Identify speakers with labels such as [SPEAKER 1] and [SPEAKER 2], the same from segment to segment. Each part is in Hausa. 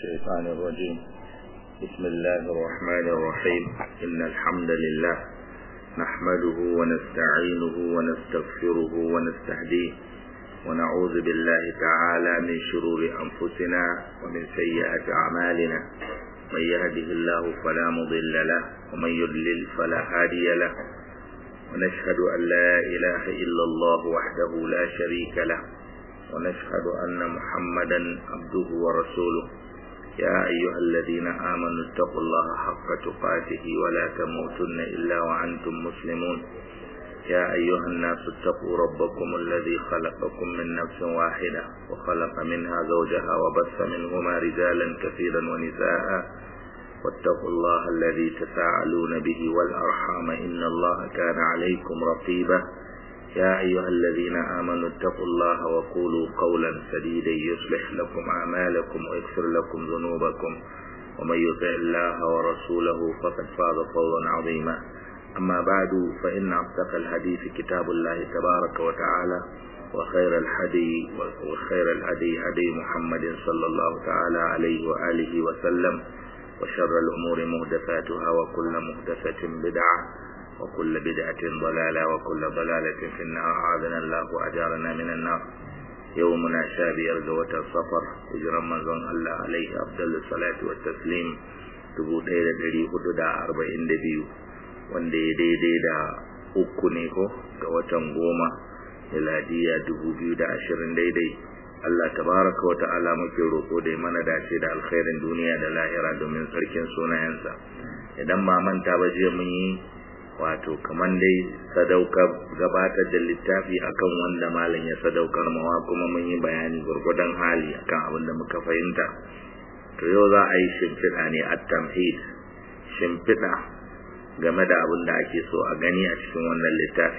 [SPEAKER 1] الشيطان الرجيم بسم الله الرحمن الرحيم إن الحمد لله نحمده ونستعينه ونستغفره ونستهديه ونعوذ بالله تعالى من شرور أنفسنا ومن سيئات أعمالنا من يهده الله فلا مضل له ومن يضلل فلا هادي له ونشهد أن لا إله إلا الله وحده لا شريك له ونشهد أن محمدا عبده ورسوله يا أيها الذين آمنوا اتقوا الله حق تقاته ولا تموتن إلا وأنتم مسلمون يا أيها الناس اتقوا ربكم الذي خلقكم من نفس واحدة وخلق منها زوجها وبث منهما رجالا كثيرا ونساء واتقوا الله الذي تساءلون به والأرحام إن الله كان عليكم رقيبا يا أيها الذين آمنوا اتقوا الله وقولوا قولا سديدا يصلح لكم أعمالكم ويغفر لكم ذنوبكم ومن يطع الله ورسوله فقد فاز فوزا عظيما أما بعد فإن أصدق الحديث كتاب الله تبارك وتعالى وخير الهدي وخير الهدي هدي محمد صلى الله تعالى عليه وآله وسلم وشر الأمور مهدفاتها وكل مهدفة بدعة وكل بدعة ضلالة وكل ضلالة في النار أعاذنا الله وأجارنا من النار يومنا شابير جوة الصفر هجر رمضان الله عليه أفضل الصلاة والتسليم dubu ɗaya da ɗari hudu da arba'in da biyu wanda ya daidai da uku ne ko ga watan goma miladiya dubu biyu da ashirin daidai Allah tabaraka wa ta'ala muke roƙo da mana dace da alkhairin duniya da lahira domin sarkin sunayensa idan ba manta ba jiya mun yi wato kaman dai sadaukar gabatar da littafi akan wanda malam ya sadaukar mawa kuma mun yi bayani gurgudan hali akan abin da muka fahimta to yau za a yi shimfiɗa ne a tamhid shimfiɗa game da abin da ake so a gani a cikin wannan littafi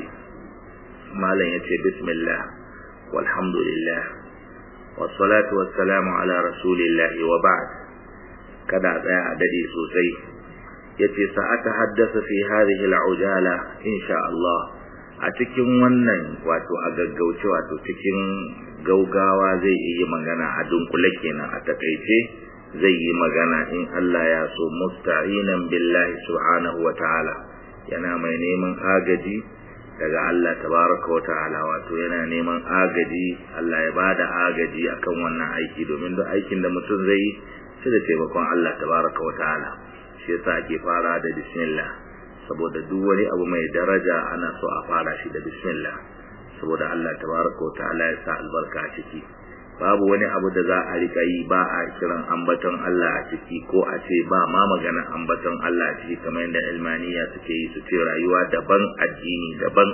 [SPEAKER 1] malam ya ce bismillah walhamdulillah wassalatu wassalamu ala rasulillahi wa ba'd kada tsaya a dade sosai yace sa'ata haddasa fi hadhihi al'ujala insha Allah a cikin wannan wato a gaggauce wato cikin gaugawa zai yi magana a dunkule kenan a takaice zai yi magana in Allah ya so musta'inan billahi subhanahu wa ta'ala yana mai neman agaji daga Allah tabaraka wa ta'ala wato yana neman agaji Allah ya bada agaji akan wannan aiki domin duk aikin da mutum zai yi sai da taimakon Allah tabaraka wa ta'ala shi yasa ake fara da bismillah saboda duk wani abu mai daraja ana so a fara shi da bismillah saboda Allah tabaraka wa ta'ala ya sa albarka a ciki babu wani abu da za a rika yi ba a kiran ambaton Allah a ciki ko a ce ba ma magana ambaton Allah a ciki kamar yadda ilmaniya suke yi su ce rayuwa daban addini daban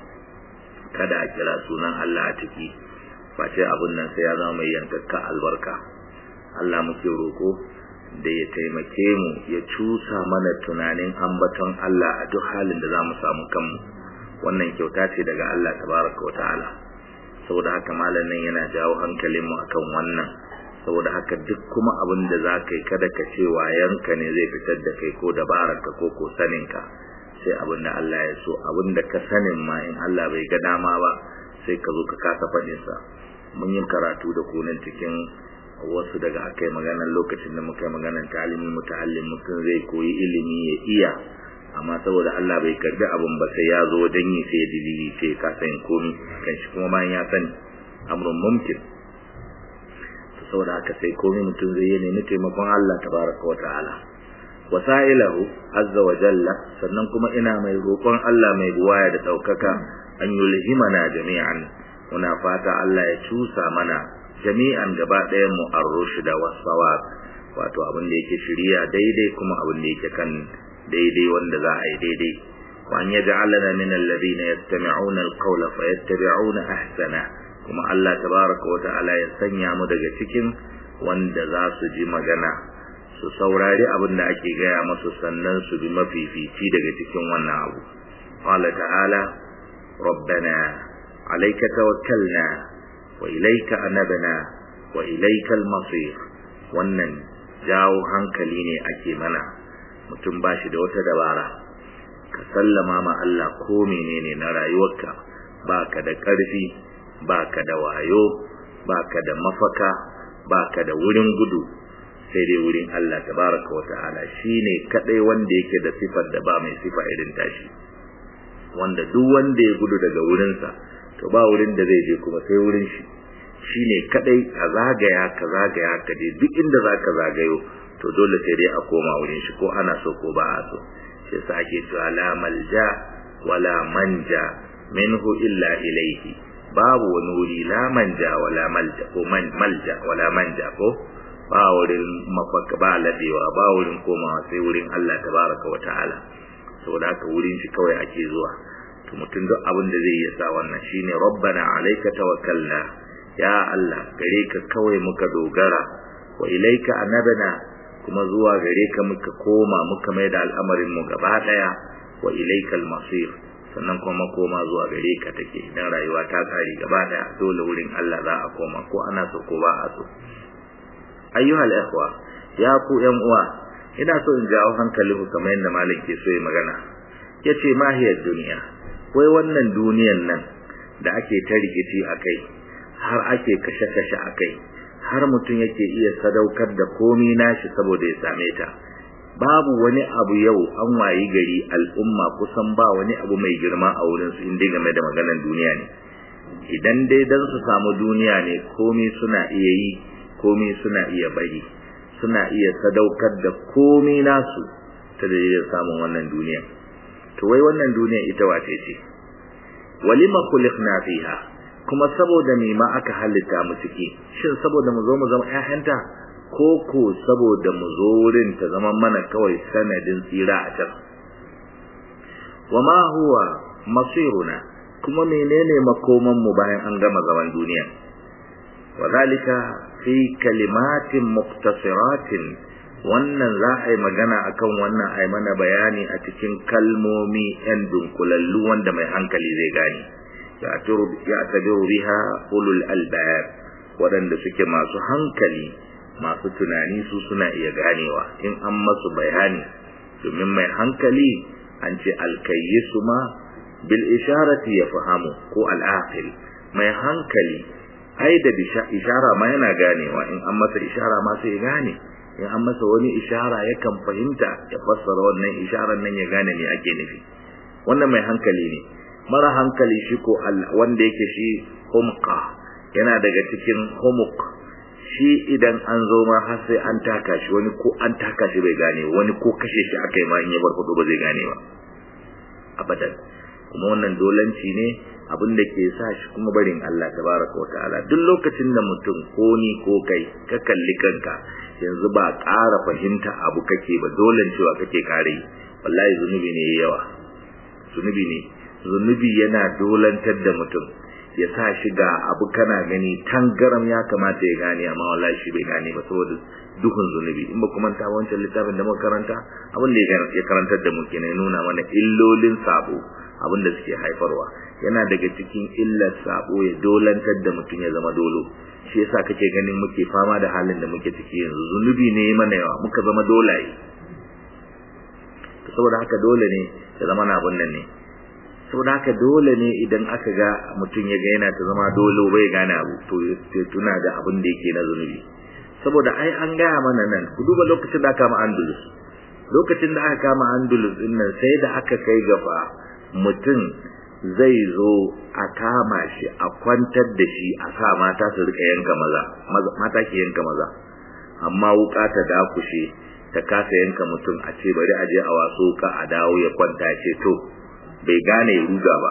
[SPEAKER 1] kada a kira sunan Allah a ciki face abun nan sai ya zama mai yankakka albarka Allah muke roko da ya taimake mu ya cusa mana tunanin ambaton Allah a duk halin da za mu samu kanmu wannan kyauta ce daga Allah tabaraka wa ta'ala saboda haka malamin yana jawo hankalinmu akan wannan saboda haka duk kuma abin da za ka yi kada ka ce wayanka ne zai fitar da kai ko dabararka ko ko saninka sai abin da Allah ya so abin da ka sanin ma in Allah bai ga dama ba sai ka zo ka kasa faɗinsa mun yi karatu da kunan cikin wasu daga akai maganar lokacin da muka yi maganar talimin mutahallin mutum zai koyi ilimi ya iya amma saboda Allah bai karbi abin ba sai ya zo wajen yi sai ya dilili sai ka san komi kan shi kuma bayan ya sani amrun mumkin to saboda haka sai komi mutum zai yi nemi taimakon Allah tabaraka wa ta'ala wasailahu azza wa jalla sannan kuma ina mai roƙon Allah mai buwaya da ɗaukaka an yulhimana jami'an muna fata Allah ya cusa mana jami'an gaba ɗayan mu ar-rushda was-sawab wato abin da yake shiriya daidai kuma abin da yake kan daidai wanda za a yi daidai wa an yaj'alana min alladhina yastami'una al-qawla fayattabi'una ahsana kuma Allah tabaaraka wa ta'ala ya sanya mu daga cikin wanda za su ji magana su saurari abin da ake gaya masu sannan su bi mafifici daga cikin wannan abu qala ta'ala rabbana alayka tawakkalna wa ilayka anabna wa ilayka al-masir wannan jawo hankali ne ake mana mutum ba shi da wata dabara ka sallama ma Allah ko menene na rayuwarka baka da ƙarfi baka da wayo baka da mafaka baka da wurin gudu sai dai wurin Allah tabaraka wa ta'ala shine kadai wanda yake da sifar da ba mai sifa irin tashi wanda duk wanda ya gudu daga wurinsa to ba wurin da zai je kuma sai wurin shi shine kadai a zagaya ka zagaya ka je duk inda zaka zagayo to dole sai dai a koma wurin shi ko ana so ko ba a so shi yasa ake cewa la malja wala manja minhu illa ilayhi babu wani wuri la manja wala malja ko man malja wala manja ko ba wurin mafaka ba ladewa ba wurin komawa sai wurin Allah tabaraka wa ta'ala saboda haka wurin shi kawai ake zuwa to mutum duk abin da zai yi sa wannan shine rabbana alayka tawakkalna ya Allah gare ka kawai muka dogara wa ilaika anabana kuma zuwa gare ka muka koma muka mai da al'amarin mu gaba daya wa ilaikal masir sannan kuma koma zuwa gare ka take idan rayuwa ta kare gaba daya dole wurin Allah za a koma ko ana so ko ba a so ayyuhal ikhwa ya ku yan uwa ina so in jawo hankalinku kamar yadda malam ke so ya magana yace mahiyar duniya wai wannan duniyan nan da ake ta rikici akai har ake kashe-kashe akai har mutum yake iya sadaukar da komi nashi saboda ya same ta babu wani abu yau an wayi gari al'umma kusan ba wani abu mai girma a wurin su inda game da maganar duniya ne idan dai dan su samu duniya ne komi suna iya yi komi suna iya bari suna iya sadaukar da komi nasu ta dalilin samun wannan duniya to wai wannan duniya ita wace ce walima khuliqna fiha kuma saboda me ma aka halitta mu ciki shin saboda mu zo mu zama ƴaƴanta ko ko saboda mu zo wurin ta zama mana kawai sanadin tsira a can wama huwa masiruna kuma menene makoman mu bayan an gama zaman duniya wadhalika fi kalimatin muqtasiratin wannan za a yi magana akan wannan a yi mana bayani a cikin kalmomi yan dunkulallu wanda mai hankali zai gane ya tabiru biha ulul albab waɗanda suke masu hankali masu tunani su suna iya ganewa in an masu bayani domin mai hankali an ce alkayyisu ma bil isharati ya fahamu ko al'aqil mai hankali ai da ishara ma yana ganewa in an masa ishara ma sai ya gane in an masa wani ishara yakan fahimta ya fassara wannan isharar nan ya gane me ake nufi wannan mai hankali ne mara hankali shi ko wanda yake shi humqa yana daga cikin humuk shi idan an zo ma har sai an taka shi wani ko an taka shi bai gane wani ko kashe shi aka yi ma in ya bar hudu ba zai gane ba abadan kuma wannan dolanci ne abin da ke sa shi kuma barin Allah tabaraka wa ta'ala duk lokacin da mutum ko ni ko kai ka kalli kanka yanzu ba ƙara fahimta abu kake ba dolan cewa kake kare wallahi zunubi ne yawa zunubi ne zunubi yana dolantar da mutum ya sa shi ga abu kana gani tangaram ya kamata ya gane amma wallahi shi bai gane ba saboda duhun zunubi in ba kuma ta wancan littafin da muka karanta abin da ya karantar da mu kenan nuna mana illolin sabo abin da suke haifarwa yana daga cikin illar sabo ya dolantar da mutum ya zama dolo shi yasa kake ganin muke fama da halin da muke ciki yanzu zunubi ne mana yawa muka zama dolaye saboda haka dole ne ya zama na abun nan ne saboda haka dole ne idan aka ga mutum ya ga yana ta zama dole bai gane abu to ya tuna da abin da yake na zunubi saboda ai an gaya mana nan ku duba lokacin da aka kama andalus lokacin da aka kama andalus din nan sai da aka kai gaba mutum zai zo a kama shi a kwantar da shi a sa mata su rika yanka maza mata ke yanka maza amma wuka ta dakushe ta kasa yanka mutum a ce bari a je a waso ka a dawo ya kwanta ce to bai gane ya ruga ba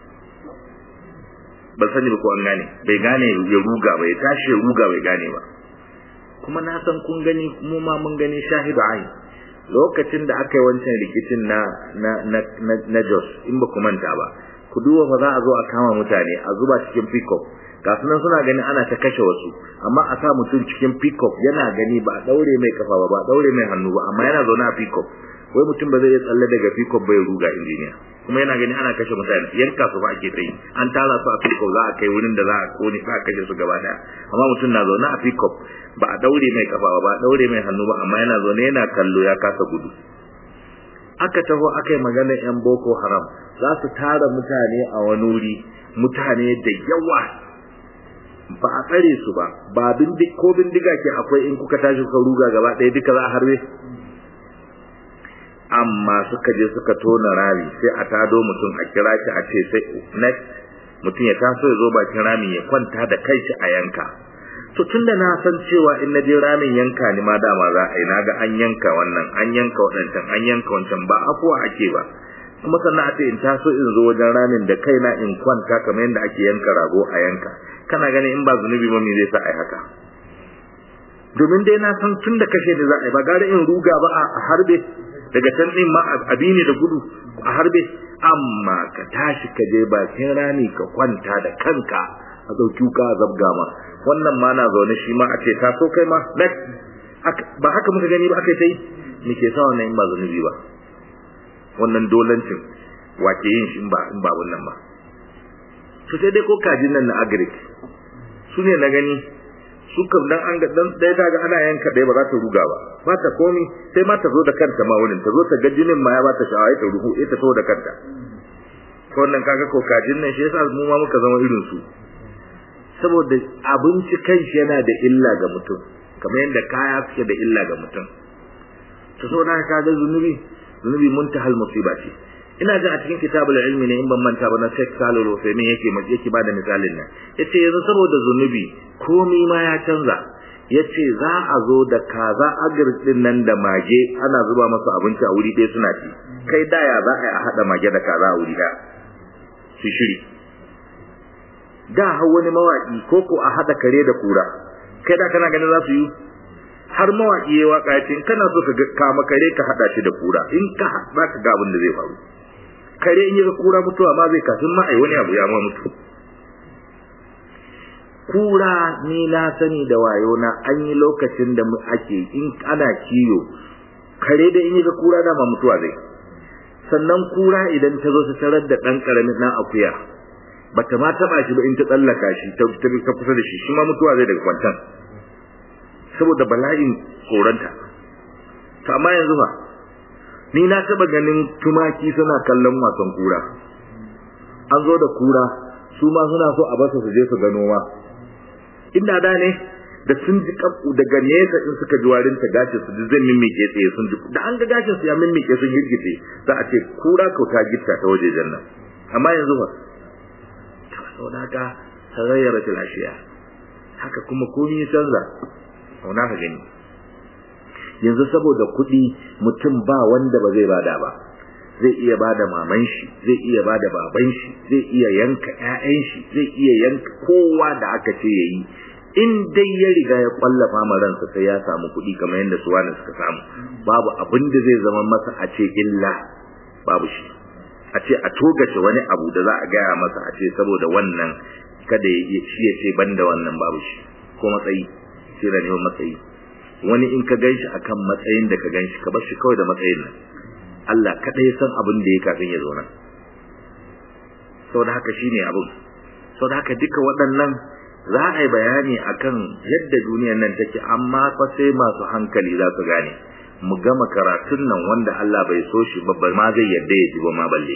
[SPEAKER 1] ba sani ba ko an gane bai gane ya ruga ba ya tashi ya ruga bai gane ba kuma na san kun gani mu ma mun gani shahidu ayi lokacin da aka yi wancan rikicin na na na na, na Jos in ba ku manta ba ku duba fa za a zo a kama mutane a zuba cikin pickup ga sunan suna gani ana ta kashe wasu amma a sa mutum cikin pickup yana gani ba a daure mai kafa ba ba a daure mai hannu ba amma yana zaune a pickup wai mutum ba zai tsalle daga pickup bai ruga injiniya kuma yana gani ana kashe mutane yanka su ba ake ta yi an tara su a pickup za a kai wurin da za a kone za a kashe su gaba daya amma mutum na zaune a pickup ba a daure mai kafa ba ba a daure mai hannu ba amma yana zaune yana kallo ya kasa gudu aka taho aka yi maganar yan boko haram za su tara mutane a wani wuri mutane da yawa ba a tsare su ba ba bindig ko bindiga ke akwai in kuka tashi kuka ruga gaba ɗaya duka za a harbe amma suka je suka tona rami sai a tado mutum a kira shi a ce sai next mutum ya taso ya zo bakin rami ya kwanta da kai shi a yanka to tunda na san cewa in na je ramin yanka ni ma dama za a yi na ga an yanka wannan an yanka waɗancan an yanka wancan ba afuwa ake ba kuma sannan a ce in taso in zo wajen ramin da kaina in kwanta kamar yadda ake yanka rago a yanka kana ganin in ba zunubi ba me zai sa ai haka domin dai na san tun da kashe ni za a yi ba gare in ruga ba a harbe daga can din ma abi ne da gudu a harbe amma ka tashi ka je bakin rami ka kwanta da kanka a ɗauki ka zabga ma wannan ma na zaune shi ma a ce taso kai ma ba haka muka gani ba aka yi me ke sa wannan in ba zunubi ba wannan dolancin wake yin shi in ba in ba wannan ba to sai dai ko kajin nan na agric su ne na gani su kam dan an ga dan dai daga ana yanka dai ba za ta ruga ba ba ta komi sai ma ta zo da kanta ma wurin ta zo ta ga jinin ma ya ba ta sha'awa ta ruhu ita to da kanta to wannan kaga ko kajin nan shi yasa mu ma muka zama irin su saboda abinci kanshi yana da illa ga mutum kamar yadda kaya suke da illa ga mutum to so na kaga zunubi zunubi muntahal musiba ce ina jin a cikin kitabul ilmi ne in ban manta ba na Sheikh Salih Al-Uthaymeen yake yake bada misalin nan yace yanzu saboda zunubi komai ma ya canza yace za a zo da kaza agirtin nan da mage ana zuba masa abinci a wuri ɗaya suna ci kai daya za a yi a haɗa mage da kaza a wuri ɗaya su shiri da hau wani mawaƙi ko ko a haɗa kare da kura kai da kana ganin za su yi har mawaƙi ya waka ya ce in kana so ka kama kare ka haɗa shi da kura in ka za ka ga abin da zai faru kare in yi ga kura mutuwa ma zai kafin ma ai wani abu ya ma mutu kura ni na sani da wayo na an yi lokacin da ake in ana kiyo kare da in yi ga kura da ma mutuwa zai sannan kura idan ta zo ta tarar da ɗan ƙaramin ɗan akuya bata ma taɓa shi ba in ta tsallaka shi ta kusa da shi shi ma mutuwa zai daga kwantan saboda bala'in koranta to amma yanzu fa ni na taba ganin tumaki suna kallon wasan kura an zo da kura su ma suna so a basu su je su gano ma inda da ne da sun ji kafu daga nesa in suka ji warin ta gashi su ji zai mimmike tsaye sun ji da an ga gashin su ya mimmike sun girgice za a ce kura kauta gitta ta waje jannan amma yanzu fa saboda haka tagayyara ashiya haka kuma komai ya canza auna ka gani yanzu saboda kuɗi mutum ba wanda ba zai bada ba zai iya bada maman shi zai iya bada baban shi zai iya yanka ƴaƴan shi zai iya yanka kowa da aka ce yayi in dai ya riga ya kwallafa ma ransa sai ya samu kuɗi kamar yadda su wani suka samu babu abin da zai zama masa a ce illa babu shi a ce a togace wani abu da za a gaya masa a ce saboda wannan kada ya shi ya ce banda wannan babu shi ko matsayi sai da neman matsayi wani in ka ganshi akan matsayin da ka ganshi ka bar shi kawai da matsayin nan Allah kada ya san abin da ya kafin ya zo nan saboda haka shine abin saboda haka duka waɗannan za a yi bayani akan yadda duniyar nan take amma fa sai masu hankali za su gane mu gama karatun nan wanda Allah bai so shi ba ma zai yadda ya ji ba ma balle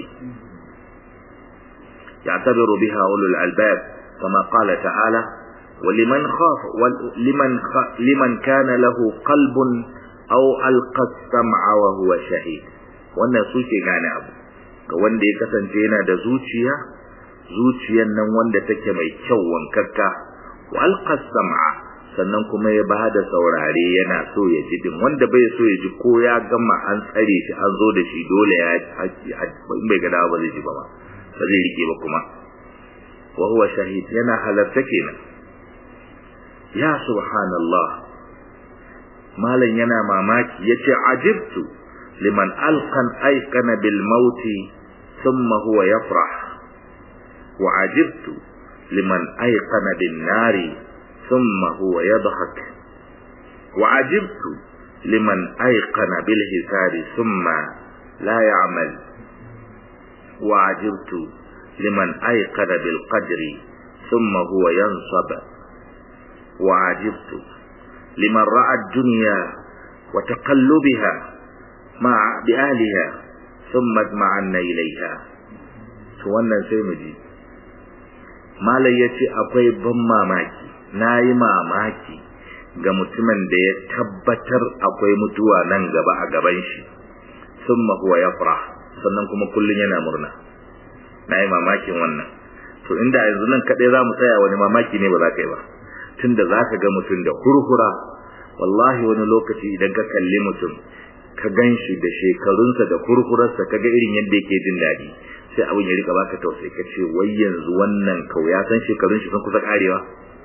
[SPEAKER 1] يعتبر بها أولو الألباب كما قال تعالى ولمن خاف ولمن خ... لمن كان له قلب أو ألقى السمع وهو شهيد wannan su ke gane abu ga wanda ya kasance yana da zuciya zuciyan nan wanda take mai kyau wankakka wa alqa sam'a sannan kuma ya ba da saurare yana so ya ji din wanda bai so ya ji ko ya gama an tsare shi an zo da shi dole ya in bai ga dawa ba zai ji ba ba zai rike ba kuma wa huwa shahid yana halarta kenan ya subhanallah malam yana mamaki yace ajibtu liman alqan ayqana bil mauti thumma huwa yafrah wa ajibtu liman ayqana bin nari thumma huwa yadhak wa ajibtu liman ayqana bil hisari thumma la ya'mal wa ajibtu liman ayqana bil qadri thumma huwa yansab وعجبت لمن رأى الدنيا وتقلبها مع بأهلها ثم اجمعن إليها wannan sai mu ji malai yace akwai ban mamaki nayi mamaki ga mutumin da ya tabbatar akwai mutuwa nan gaba a gaban shi summa huwa yafrah sannan kuma kullun yana murna nayi mamakin wannan to inda yanzu nan kadai zamu tsaya wani mamaki ne ba za ka yi ba tunda zaka ga mutum da hurhura wallahi wani lokaci idan ka kalli mutum ka ganshi da shekarunsa da hurhurarsa kaga irin yadda yake jin daɗi sai abin ya rika baka tausayi ka ce wai yanzu wannan kau ya san shekarun shi sun kusa karewa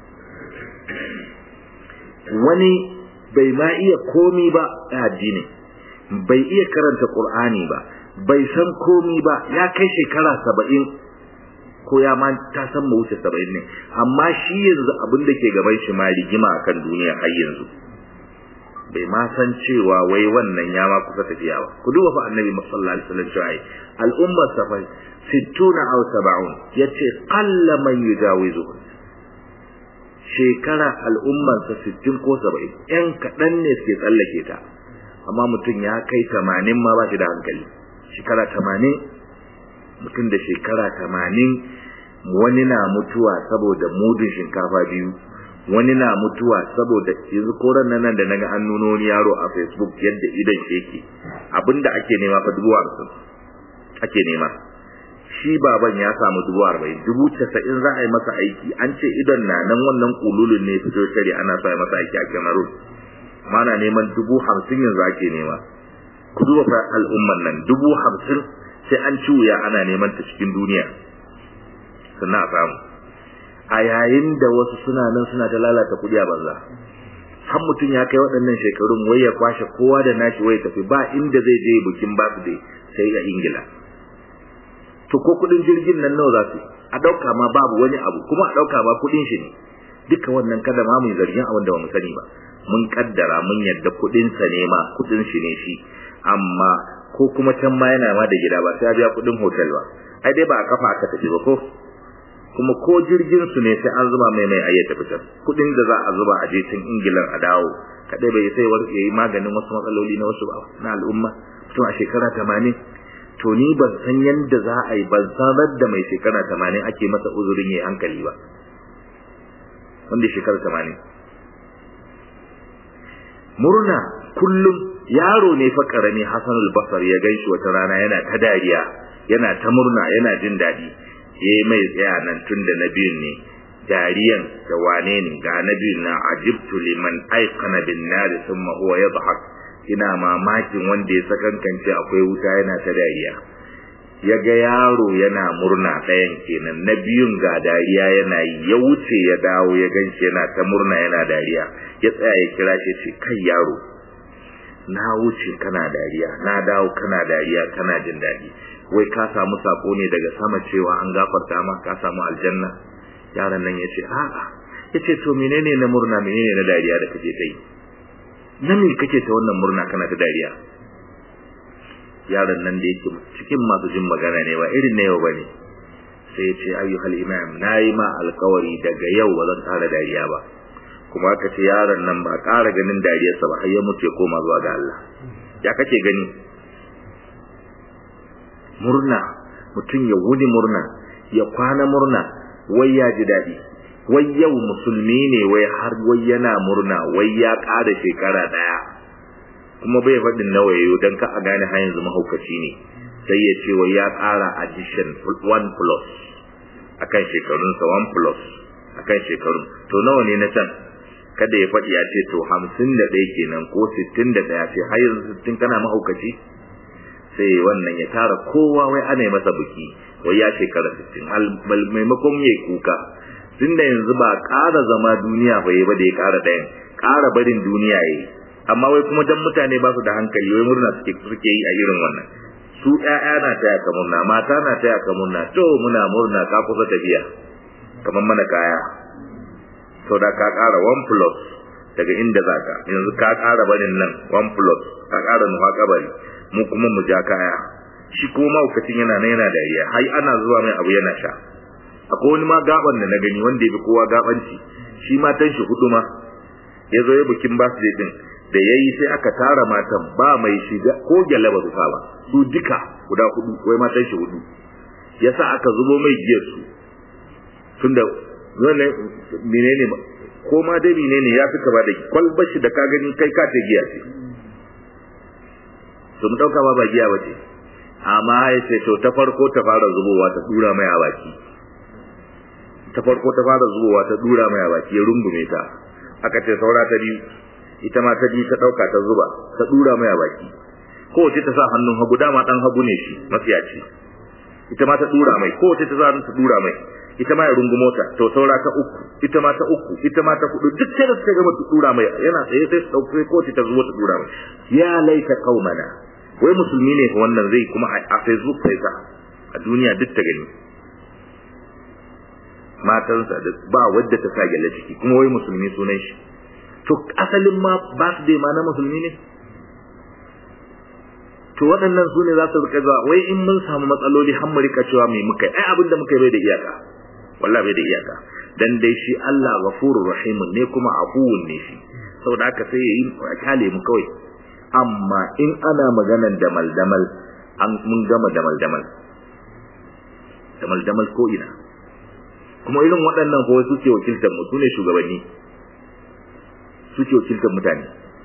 [SPEAKER 1] wani bai ma iya komi ba a addini bai iya karanta qur'ani ba bai san komi ba ya kai shekara saba'in ko ya ma ta san mu wuce saba'in ne amma shi yanzu abin da ke gaban shi ma rigima akan duniya har yanzu bai ma san cewa wai wannan ya ma kusa tafiya ba ku duba fa annabi sallallahu alaihi wasallam cewa al'umma safai 60 aw 70 yace qalla man yujawizu shekara al'umman sa 60 ko 70 yan kadan ne suke tsallake ta amma mutum ya kai 80 ma ba shi da hankali shekara 80 mutum da shekara 80 wani na mutuwa saboda mudun shinkafa biyu wani na mutuwa saboda yanzu koran nan da naga an nuno wani yaro a Facebook yadda idan shi yake abinda ake nema fa dubu hamsin ake nema shi baban ya samu dubu arba'in dubu casa'in za a yi masa aiki an ce idan na nan wannan kululun ne fito shari ana sa masa aiki a Cameroon mana neman dubu hamsin yanzu ake nema ku duba fa al'umman nan dubu hamsin sai an ci wuya ana neman ta cikin duniya sannan a samu a yayin da wasu suna nan suna ta lalata kudi a banza har mutum ya kai waɗannan shekarun wai ya kwashe kowa da nashi wai tafi ba inda zai je bikin birthday sai a ingila to ko kudin jirgin nan nawa za su a ɗauka ma babu wani abu kuma a ɗauka ma kudin shi ne duka wannan kada ma mu zargin abin da ba mu sani ba mun kaddara mun yadda kudin sa ne ma kudin shi ne shi amma ko kuma can ma yana ma da gida ba sai ya biya kudin hotel ba ai dai ba a kafa aka tafi ba ko kuma ko jirgin su ne sai an zuba mai mai ayyata fitar kudin da za a zuba a je can ingilan a dawo kadai bai sai war yayi maganin wasu matsaloli na wasu na al'umma to a shekara 80 to ni ban san yanda za a yi ban sanar da mai shekara 80 ake masa uzurin yayi hankali ba wanda shekara 80 murna kullum yaro ne fa karami Hassanul Basri ya ganshi wata rana yana ta dariya yana ta murna yana jin dadi yayi mai tsaya nan tun da nabiyun ne dariyan da wane ne ga nabiyun na ajibtu liman aikana bin nar thumma huwa yadhhak ina mamakin wanda ya sakankance akwai wuta yana ta dariya ya ga yaro yana murna ɗayan kenan na biyun ga dariya yana yi ya wuce ya dawo ya ganshi yana ta murna yana dariya ya tsaya ya kira shi ce kai yaro na wuce kana dariya na dawo kana dariya kana jin daɗi wai ka samu sako ne daga sama cewa an gafarta ma ka samu aljanna yaron nan yace a'a yace to menene na murna menene na dariya da kake kai na me kake ta wannan murna kana ta dariya yaron nan da yake cikin masu jin magana ne ba irin na yau bane sai ya ce ayyuhal imam nayi ma alkawari daga yau ba zan ƙara dariya ba kuma aka ce yaron nan ba ƙara ganin dariyarsa ba har ya mutu ya koma zuwa ga Allah ya kake gani murna mutum ya wuni murna ya kwana murna wai ya ji daɗi wai yau musulmi ne wai har wai yana murna wai ya ƙara shekara ɗaya kuma bai faɗin nawa yayo don ka a gane har yanzu mahaukaci ne sai ya ce wai ya ƙara addition one plus akan shekarunsa one plus akan shekarun to nawa ne na can kada ya faɗi ya ce to hamsin da ɗaya kenan ko sittin da ɗaya ce har yanzu sittin kana mahaukaci sai wannan ya tara kowa wai ana yi masa buki wai ya shekara sittin maimakon ya kuka tun da yanzu ba ƙara zama duniya ba yi ba da ya ƙara ɗayan ƙara barin duniya ya yi amma wai kuma dan mutane ba su da hankali wai murna suke suke yi a irin wannan su ƴaƴa na taya ka murna mata na taya ka murna to muna murna ka kusa tafiya kamar mana kaya to da ka ƙara one plus daga inda za ka yanzu ka ƙara barin nan one plus ka ƙara nufa kabari mu kuma mu ja kaya shi kuma mahaukacin yana nan yana dariya har ana zuwa mai abu yana sha akwai wani ma gaban da na gani wanda ya fi kowa gabanci shi matan shi hudu ma ya zo ya bikin birthday din da yayi sai aka tara matan ba mai shiga ko gyale ba su sa ba su duka guda hudu wai matan shi hudu yasa aka zubo mai giyar su tunda wannan menene ko ma dai menene ya fi kama da kwalbar shi da ka gani kai ka ta giya ce to mu dauka ba ba giya bace amma ya ce to ta farko ta fara zubowa ta dura mai a baki ta farko ta fara zubowa ta dura mai a baki ya rungume ta aka ce saura ta biyu ita ma ta biyu ta dauka ta zuba ta dura mai a baki kowace ta sa hannun hagu dama dan hagu ne shi mafiyaci ita ma ta dura mai kowace ta sa hannun ta dura mai ita ma ya rungumo ta to saura ta uku ita ma ta uku ita ma ta hudu duk sai da suka gama ta dura mai yana tsaye sai su dauke kowace ta zubo ta dura mai ya laita qaumana wai musulmi ne wannan zai kuma a facebook sai sa a duniya duk ta gani matansa da ba wadda ta sa gyale ciki kuma wai musulmi sunan shi to asalin ma birthday ma na musulmi ne to waɗannan su ne za su rika zuwa wai in mun samu matsaloli har mu rika cewa mai muka ai abin da muka yi bai da iyaka wallahi bai da iyaka dan dai shi Allah ghafurur rahim ne kuma afuwun ne shi saboda haka sai ya yi a kyale mu kawai amma in ana maganan damal damal an mun gama damal damal damal damal ko ina kuma irin waɗannan ko suke wakiltar mu sune shugabanni suke wakiltar mutane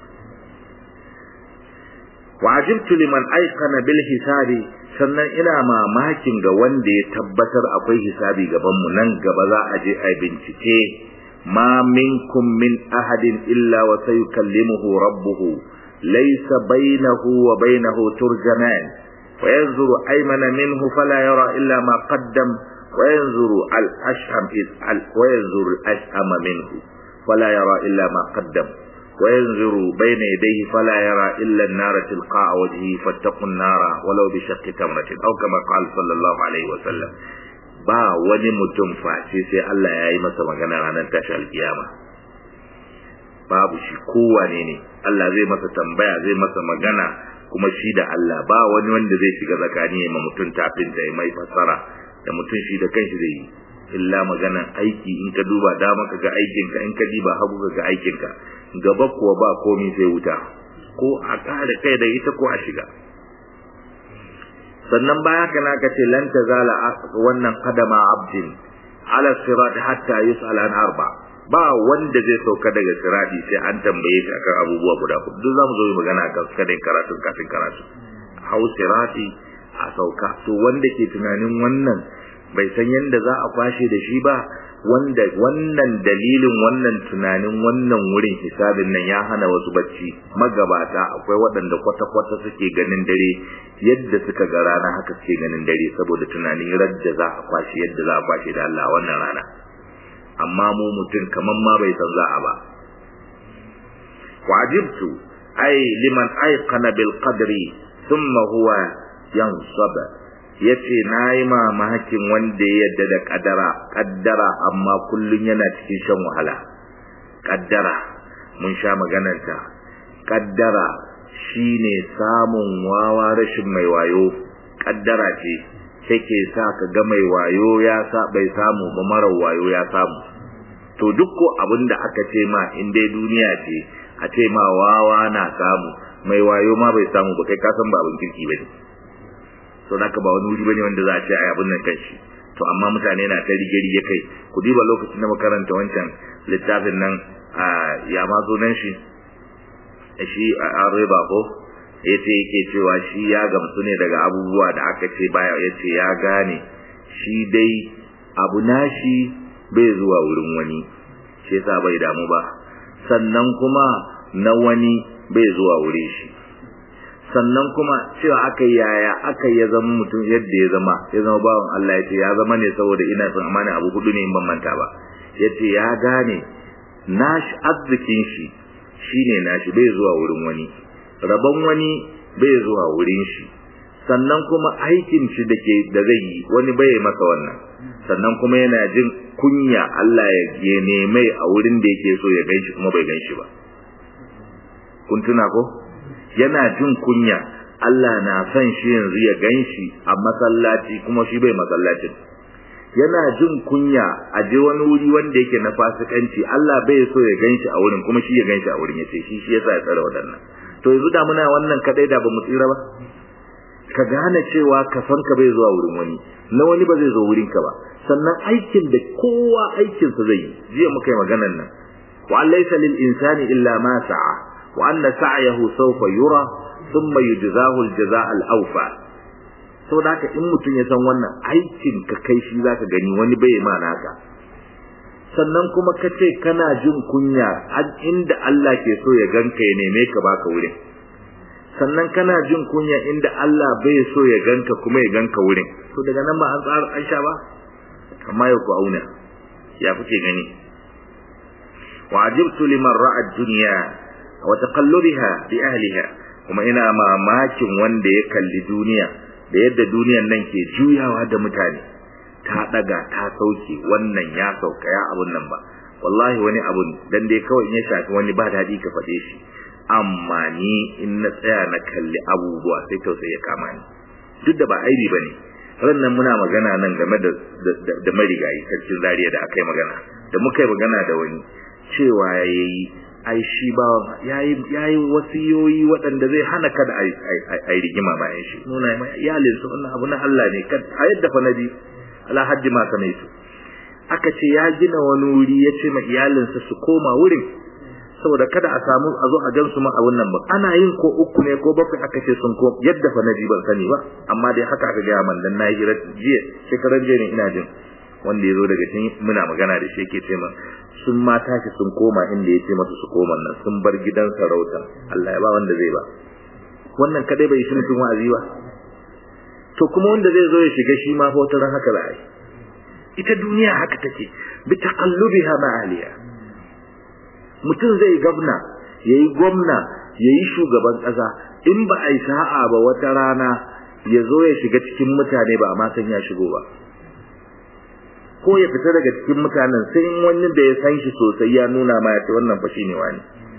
[SPEAKER 1] wajibtu liman aikana bil hisabi sannan ina mamakin ga wanda ya tabbatar akwai hisabi gaban mu nan gaba za a je a bincike ma minkum min ahadin illa wa sayukallimuhu rabbuhu laysa bainahu wa bainahu turjaman وينظر أيمن منه فلا يرى إلا ما قدم وينظر الأشهم وينظر الأشهم منه فلا يرى إلا ما قدم وينظر بين يديه فلا يرى إلا النار تلقاء وجهه فاتقوا النار ولو بشق تمرة أو كما قال صلى الله عليه وسلم ba wani mutum face sai Allah ya yi masa magana ranar tashi alkiyama babu shi kowane ne Allah zai masa tambaya zai masa magana kuma shi da Allah ba wani wanda zai shiga zakani ya ma mutum tafin da mai fasara da mutum shi da kanshi zai yi illa maganan aiki in ka duba dama ka ga aikinka in ka diba hagu ka ga aikinka gaba kuwa ba komi sai wuta ko a kare kai da ita ko a shiga sannan baya kana ka ce lan tazala wannan qadama abdin ala sirat hatta yus'al an arba ba wanda zai sauka daga sirati sai an tambaye shi akan abubuwa guda hudu duk zamu zo yi magana akan kadai karatu kafin karatu hau sirati a sauka to wanda ke tunanin wannan bai san yadda za a kwashe da shi ba wanda wannan dalilin wannan tunanin wannan wurin hisabin nan ya hana wasu bacci magabata akwai waɗanda kwata-kwata suke ganin dare yadda suka ga rana haka suke ganin dare saboda tunanin radda za a kwashe yadda za a kwashe da Allah wannan rana amma mu mutum kaman ma bai san za a ba wajibtu ai liman aiqana bil qadri thumma huwa yansaba yace nayi mamakin wanda ya yadda da kadara kaddara amma kullun yana cikin shan wahala kaddara mun sha maganarta kaddara shine samun wawa rashin mai wayo kaddara ce take sa ka ga mai wayo ya sa bai samu ba mara wayo ya samu to duk ko abinda aka ce ma in dai duniya ce a ce ma wawa na samu mai wayo ma bai samu ba kai ka san ba abin kirki bane to naka ba wani wuri bane wanda za a ce ai abin nan kanshi to amma mutane na ta rige rige kai ku diba lokacin da makaranta wancan littafin nan a ya ma zo nan shi shi a riba ko yace yake cewa shi ya gamsu ne daga abubuwa da aka ce baya yace ya gane shi dai abu nashi bai zuwa wurin wani shi yasa bai damu ba sannan kuma na wani bai zuwa wurin shi sannan kuma cewa aka yaya aka ya zama mutum yadda ya zama ya zama bawan Allah yace ya zama ne saboda ina son amana abu hudu ne in ban manta ba yace ya gane nashi arzikin shi shine nashi bai zuwa wurin wani rabon wani bai zuwa wurin shi sannan kuma aikin shi dake da zai yi wani bai masa wannan sannan kuma yana jin kunya Allah ya neme a wurin da yake so ya ganshi kuma bai ganshi ba kun tuna ko yana jin kunya Allah na son shi yanzu ya ganshi a masallaci kuma shi bai masallacin yana jin kunya a je wani wuri wanda yake na fasikanci Allah bai so ya ganshi a wurin kuma shi ya ganshi a wurin yace shi shi yasa ya tsara wadannan to yanzu da muna wannan kadai da bamu tsira ba ka gane cewa ka san ka bai zuwa wurin wani na wani ba zai zo wurin ka ba sannan aikin da kowa aikin sa zai yi jiya muka yi maganar nan wa laysa lil insani illa ma sa'a wa anna sa'yahu sawfa yura thumma yujzahu al jazaa al awfa saboda haka in mutum ya san wannan aikin ka kai shi zaka gani wani bai ma naka sannan kuma ka ce kana jin kunya inda Allah ke so ya ganka ya neme ka baka wurin sannan kana jin kunya inda Allah bai so ya ganka kuma ya ganka wurin to daga nan ba an tsara an sha ba amma yau ku auna ya kuke gani wa ajibtu liman ra'a ad-dunya wa taqallubiha bi ahliha kuma ina mamakin wanda ya kalli duniya da yadda duniyan nan ke juyawa da mutane ta daga ta sauke wannan ya sauka ya abun nan ba wallahi wani abun dan dai kawai in ya shafi wani ba dadi ka faɗe shi amma ni in na tsaya na kalli abubuwa sai tausayi ya kama ni duk da ba aibi bane ran nan muna magana nan game da da marigayi sarkin zariya da aka yi magana da muka yi magana da wani cewa yayi ai shi ba yayi yayi wasiyoyi waɗanda zai hana kada ai ai rigima bayan shi nuna mai iyalin su wannan abu na Allah ne kad ayat da fanabi ala haddi ma kanaitu aka ce ya gina wani wuri ya ce ma iyalinsa su koma wurin saboda kada a samu a zo a gan su ma a wannan ba ana yin ko uku ne ko bakwai aka ce sun ko yadda fa naji ban sani ba amma dai haka aka gaya man dan nayi hira jiya shekaran jiya ne ina jin wanda ya zo daga cikin muna magana da shi yake ce min sun ma tashi sun koma inda ya ce masa su koma nan sun bar gidan sarauta Allah ya ba wanda zai ba wannan kadai bai shi mutum wa'azi ba to kuma wanda zai zo ya shiga shi ma fa wata ran haka za a yi ita duniya haka take bi taqallubiha ma ahliha mutum zai gabna yayi gwamna yayi shugaban kasa in ba a yi sa'a ba wata rana ya zo ya shiga cikin mutane ba amma san ya shigo ba ko ya fita daga cikin mutanen sai in wani da ya san shi sosai ya nuna ma ya ce wannan fa shine wani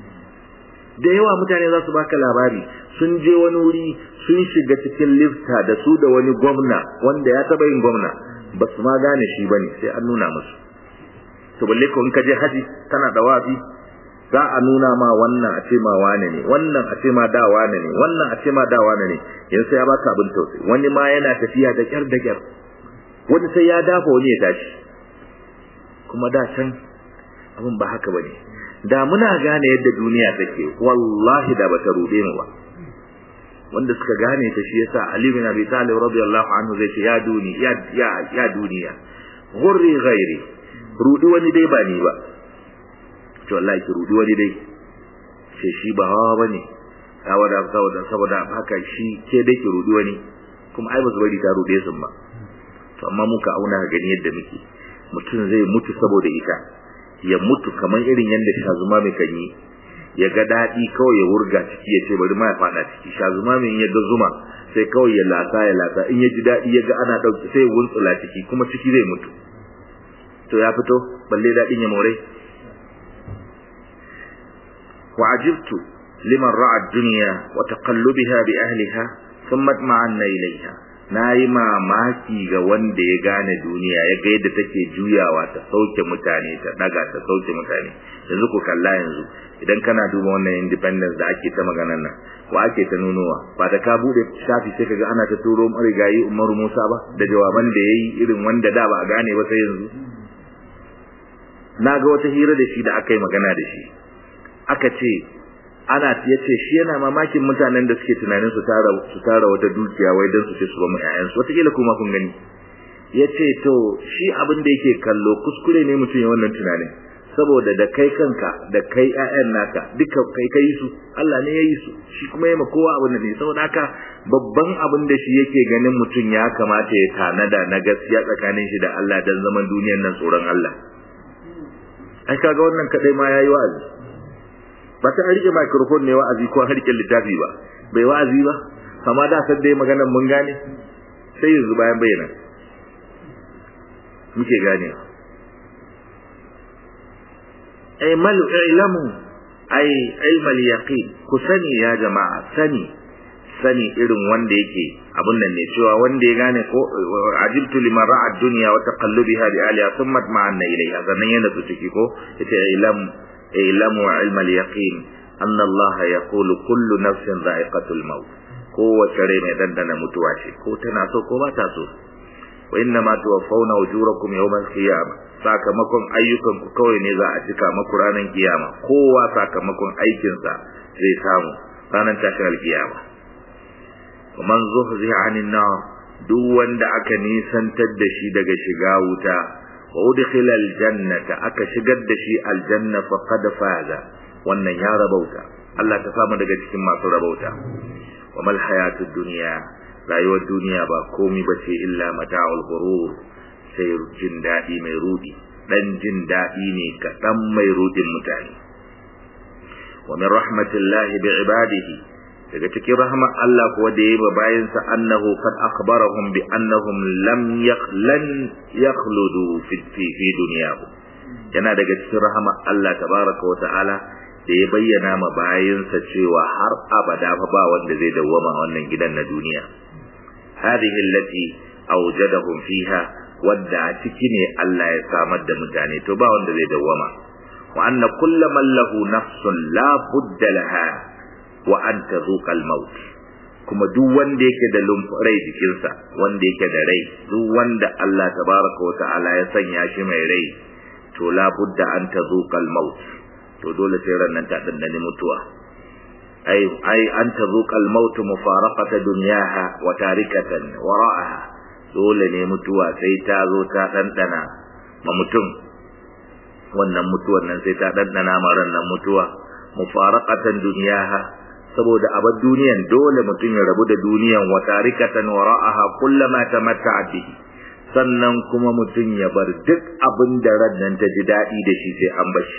[SPEAKER 1] da yawa mutane za su baka labari sun je wani wuri sun shiga cikin lifta da su da wani gwamna wanda ya taba yin gwamna ba su ma gane shi bane sai an nuna musu to balle ko in ka je haji kana da wafi za a nuna ma wannan a ce ma wane ne wannan a ce ma da wane ne wannan a ce ma da wane ne yanzu sai ya baka abin tausayi wani ma yana tafiya da kyar da kyar wani sai ya dafa wani ya tashi kuma da can abin ba haka bane da muna gane yadda duniya take wallahi da bata rude mu ba wanda suka gane ta shi yasa Ali bin Abi Talib radiyallahu anhu zai ce ya duni ya ya ya duniya ghurri ghairi rudi wani dai ba ni ba to wallahi ki rudi wani dai sai shi ba hawa bane saboda saboda saboda haka shi ke dai ki rudi wani kuma ai ba su bari ta rude sun ba to amma muka auna gani yadda muke mutum zai mutu saboda ita ya mutu kamar irin yadda shazuma mai kan yi ya ga daɗi kawai ya wurga ciki ya ce bari ma ya faɗa ciki shazuma mai ya ga zuma sai kawai ya lasa ya lasa in ya ji daɗi ya ga ana ɗauki sai ya wuntsula ciki kuma ciki zai mutu to ya fito balle daɗin ya more wa ajibtu liman ra'a ad-dunya wa taqallubiha bi ahliha thumma ma'anna ilayha na yi mamaki ga wanda ya gane duniya ya ga yadda take juyawa ta sauke mutane ta daga ta sauke mutane yanzu ku kalla yanzu idan kana duba wannan independence da ake ta maganar nan ko ake ta nunowa ba da ka bude shafi sai kaga ana ta turo marigayi Umaru Musa ba da jawaban da yayi irin wanda da ba a gane ba sai yanzu na ga wata hira da shi da aka yi magana da shi aka ce ana yace shi yana mamakin mutanen da suke tunanin su tara su tara wata dukiya wai dan su ce su ba mu ƴaƴan su wataƙila kuma kun gani yace to shi abin da yake kallo kuskure ne mutum ya wannan tunanin saboda da kai kanka da kai ƴaƴan naka duka kai kai su Allah ne ya yi su shi kuma ya ma kowa abin da ne saboda haka babban abin da shi yake ganin mutum ya kamata ya tanada na gaskiya tsakanin shi da Allah dan zaman duniyar nan tsoron Allah ai kaga wannan kadai ma yayi wa'azi ba ta rike microphone ne wa'azi ko harke littafi ba bai wa'azi ba amma da san dai maganar mun gane sai yanzu bayan bayyana muke gane ay mal ilmu ay ilm al yaqin ku sani ya jama'a sani sani irin wanda yake abun nan ne cewa wanda ya gane ko ajibtu liman ra'a ad-dunya wa taqallubiha bi aliha thumma ma'anna ilayha sannan yana su ciki ko yace ilm ilmu ilm al yaqin anna Allah yaqulu kullu nafsin dha'iqatul maut kowace rai mai dandana mutuwa ce ko tana so ko ba ta so wa inna ma tuwaffawna ujurakum yawmal qiyamah sakamakon ayyukan ku kawai ne za a cika maku ranar kiyama kowa sakamakon aikinsa zai samu ranar tashin alkiyama man zuhziha 'anil nar duk wanda aka nisantar da shi daga shiga wuta wa udkhila aljannata aka shigar da shi aljanna faqad faza wannan ya rabauta Allah ta samu daga cikin masu rabauta wa mal hayatud dunya rayuwar duniya ba komai bace illa mata'ul ghurur sai jin dadi mai rudi dan jin dadi ne kadan mai rudin mutane wa min rahmatillahi bi ibadihi daga cikin rahmar Allah kuwa da yayi bayansa annahu kad akhbarahum bi annahum lam yakhlan yakhludu fi fi dunyahum yana daga cikin rahmar Allah tabaraka wa ta'ala da ya bayyana ma bayansa cewa har abada fa ba wanda zai dawwama wannan gidan na duniya hadhihi allati awjadahum fiha wadda a ciki ne Allah ya samar da mutane to ba wanda zai dawwama wa anna kullu man lahu nafsun la budda laha wa an tazuqa al-maut kuma duk wanda yake da rai jikinsa wanda yake da rai duk wanda Allah tabaraka wa ta'ala ya sanya shi mai rai to la budda an tazuqa al-maut to dole sai ran nan ta dandane mutuwa ai ai an tazuqa al-maut mufaraqata dunyaha wa tarikatan wara'aha dole ne mutuwa sai ta zo ta dandana ma mutum wannan mutuwan nan sai ta dandana ma ran nan mutuwa mufaraqatan dunyaha saboda a bar duniyan dole mutum ya rabu da duniyan wa tarikatan wara'aha kullama tamatta'a bihi sannan kuma mutum ya bar duk abin da ran nan ta ji daɗi da shi sai an bashi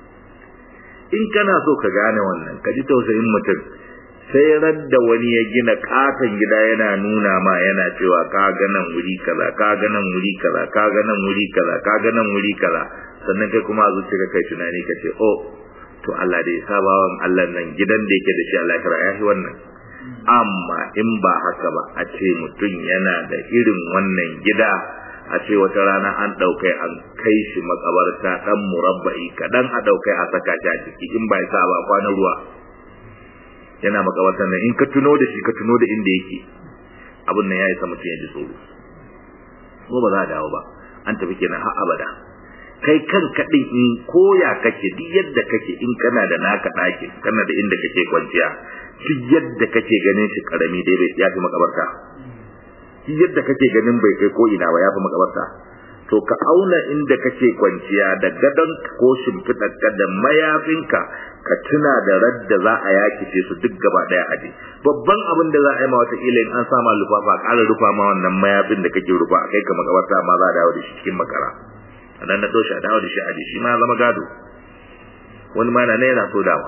[SPEAKER 1] in kana so ka gane wannan ka ji tausayin mutum sai ran da wani ya gina katon gida yana nuna ma yana cewa ka ga nan wuri kaza ka ga nan wuri kaza ka ga nan wuri kaza ka ga nan wuri kaza sannan kai kuma a zuciya kai tunani ka ce oh to Allah dai sabawan Allah nan gidan da yake da shi Allah kira ya wannan amma in ba haka ba a ce mutum yana da irin wannan gida a ce wata rana an ɗaukai an kai shi makabarta ɗan murabba'i kaɗan a ɗaukai a saka shi a ciki in ba sa ba kwanan ruwa yana makabartar nan in ka tuno da shi ka tuno da inda yake abin nan ya isa mutum ya ji tsoro ko ba za a dawo ba an tafi kenan har abada kai kan kaɗin in koya kake duk yadda kake in kana da naka ɗakin kana da inda kake kwanciya duk yadda kake ganin shi karami dai bai ya fi makabarta duk yadda kake ganin bai kai ko ina ba ya fi makabarta to ka auna inda kake kwanciya da gadon ko shimfiɗarka da mayafinka ka tuna da radda za a yakice su duk gaba ɗaya aje babban abin da za a yi ma wata in an sama lufafa ƙara rufa ma wannan mayafin da kake rufa a kai ka makabarta ma za a dawo da shi cikin makara nan na doshi a dawo da shi a shi ma zama gado wani ma na yana so dawa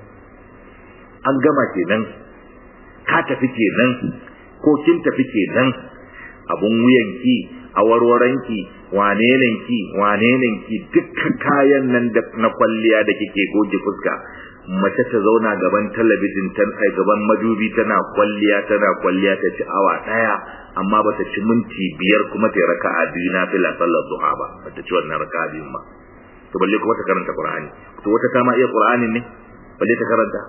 [SPEAKER 1] an gama kenan ka tafi kenan ko kin tafi kenan abun wuyanki a warwaranki wane ki wane ki dukkan kayan nan da na kwalliya da kike goge fuska mace ta zauna gaban talabijin ta ai gaban madubi tana kwalliya tana kwalliya ta ci awa daya amma ba ta ci minti biyar kuma ta raka'a biyu na fila sallar duha ba ba ta ci wannan raka'a biyun ba to balle kuma ta karanta qur'ani to wata ta ma iya qur'ani ne balle ta karanta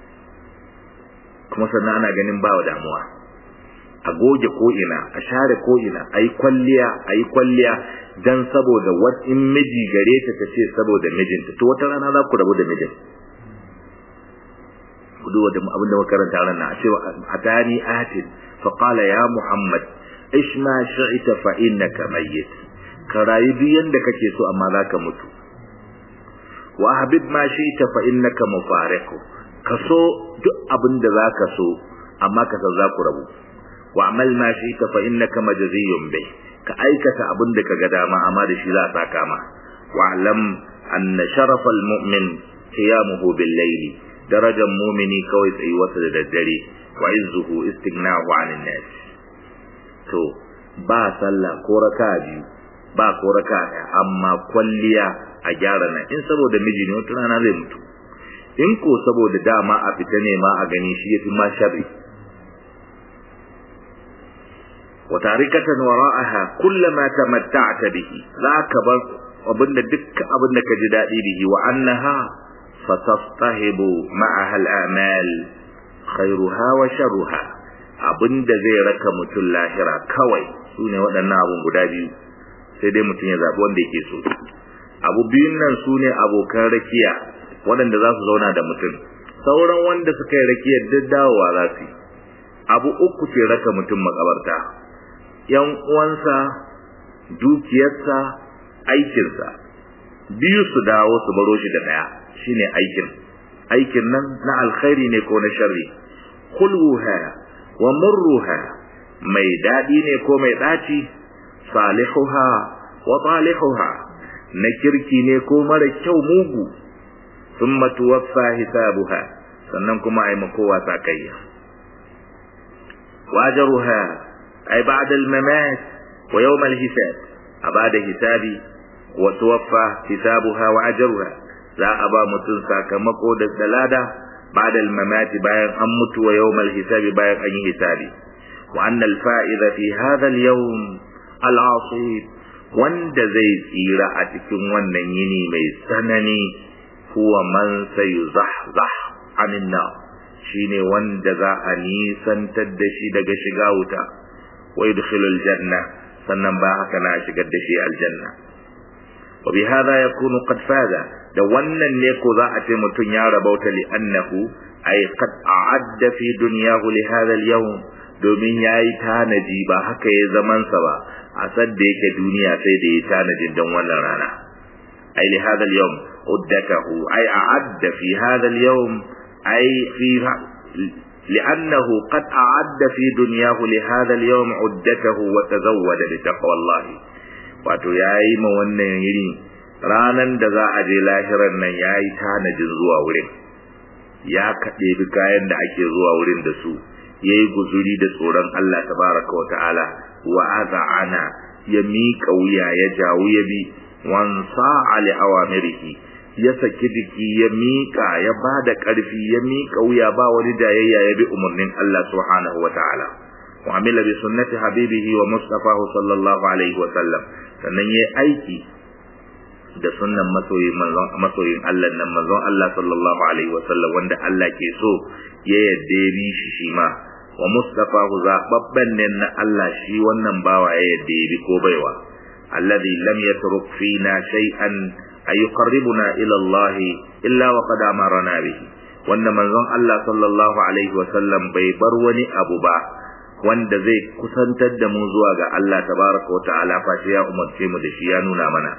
[SPEAKER 1] kuma sannan ana ganin ba wa damuwa a goge ko ina a share ko ina ayi kwalliya ayi kwalliya dan saboda wat in miji gare ta tace saboda mijinta to wata rana za ku rabu da mijin ku duba da abin da makaranta ran na cewa atani atin fa qala ya muhammad ish ma shi'ta fa innaka mayyit ka rayu duk yanda kake so amma zaka mutu wa habib ma shi'ta fa innaka mufariqu ka so duk abin da zaka so amma ka san za ku rabu wa amal ma shi'ta fa innaka majziyun bih ka aikata abin da kaga dama amma da shi za a saka ma wa alam anna sharafal mu'min qiyamuhu bil layli darajar mumini kawai tsayuwarsa da daddare wa izzuhu istighna'u 'anil nas to ba sallah ko raka biyu ba ko raka amma kwalliya a gyara nan in saboda miji ne wata rana zai mutu in ko saboda dama a fita ne ma a gani shi yafi ma sharri wa tarikatan wara'aha kullama tamatta'ta bihi zaka bar abinda dukkan abinda ka ji dadi bihi wa annaha fatastahibu ma'aha al-amal khairuha wa sharruha abin da zai raka mutum lahira kawai su ne waɗannan abun guda biyu sai dai mutum ya zaɓi wanda yake so abu biyun nan su ne abokan rakiya waɗanda za su zauna da mutum sauran wanda suka yi rakiyar duk dawowa za su yi abu uku ke raka mutum makabarta yan uwansa dukiyarsa aikinsa biyu su dawo su baro shi da ɗaya shine aikin aikin nan na alkhairi ne ko na sharri kulwuha wa murruha mai daɗi ne ko mai ɗaci salihuha wa talihuha na kirki ne ko mara kyau mugu thumma tuwaffa hisabuha sannan kuma ai makowa sakayya wajaruha ai ba'da al-mamat wa yawm al-hisab abada hisabi wa tuwaffa hisabuha wa ajruha za a ba mutum sakamako da dalada ba'da al-mamat bayan an mutu wa yawm al-hisabi bayan an yi hisabi wa anna al-fa'iza fi hadha al-yawm al-'asib wanda zai tsira a cikin wannan yini mai tsanani huwa man sayuzahzah anin nar shine wanda za a nisantar da shi daga shiga wuta wa yudkhilul janna sannan ba haka na shigar da shi aljanna wa bi hadha yakunu qad faza da wannan ne ko za a ce mutun ya rabauta li annahu ay qad a'adda fi dunyahu li hadha al-yawm domin yayi tanaji ba haka ya zaman sa ba a sadda yake duniya sai da ya tanajin don wannan rana ay li hadha al-yawm uddatahu ay a'adda fi hadha al-yawm ay fi لأنه قد أعد في دنياه لهذا اليوم عدته وتزود بتقوى الله wato ya yi ma wannan yiri ranan da za a je lahiran nan ya yi tanajin zuwa wurin ya kaɗe bi kayan da ake zuwa wurin da su ya yi guzuri da tsoron Allah tabaraka wa ta'ala wa ana ya miƙa wuya ya jawo ya bi wansa ali awamirihi ya saki jiki ya miƙa ya ba da ƙarfi ya miƙa wuya ba wani jayayya ya bi umarnin Allah subhanahu wa ta'ala wa amila bi sunnati habibihi wa mustafahu sallallahu alaihi wa sallam sannan yayi aiki da sunnan masoyin manzon masoyin Allah nan manzon Allah sallallahu alaihi wa sallam wanda Allah ke so ya yadda ya bi shi shi ma wa mustafahu zababban ne na Allah shi wannan bawa ya yadda ya bi ko baiwa alladhi lam yatruk fina shay'an ay yuqarribuna ila Allah illa wa qad amarna bihi wanda manzon Allah sallallahu alaihi wa sallam bai bar wani abu ba wanda zai kusantar da mu zuwa ga Allah tabaraka wa ta'ala fa ya umarce mu da shi ya nuna mana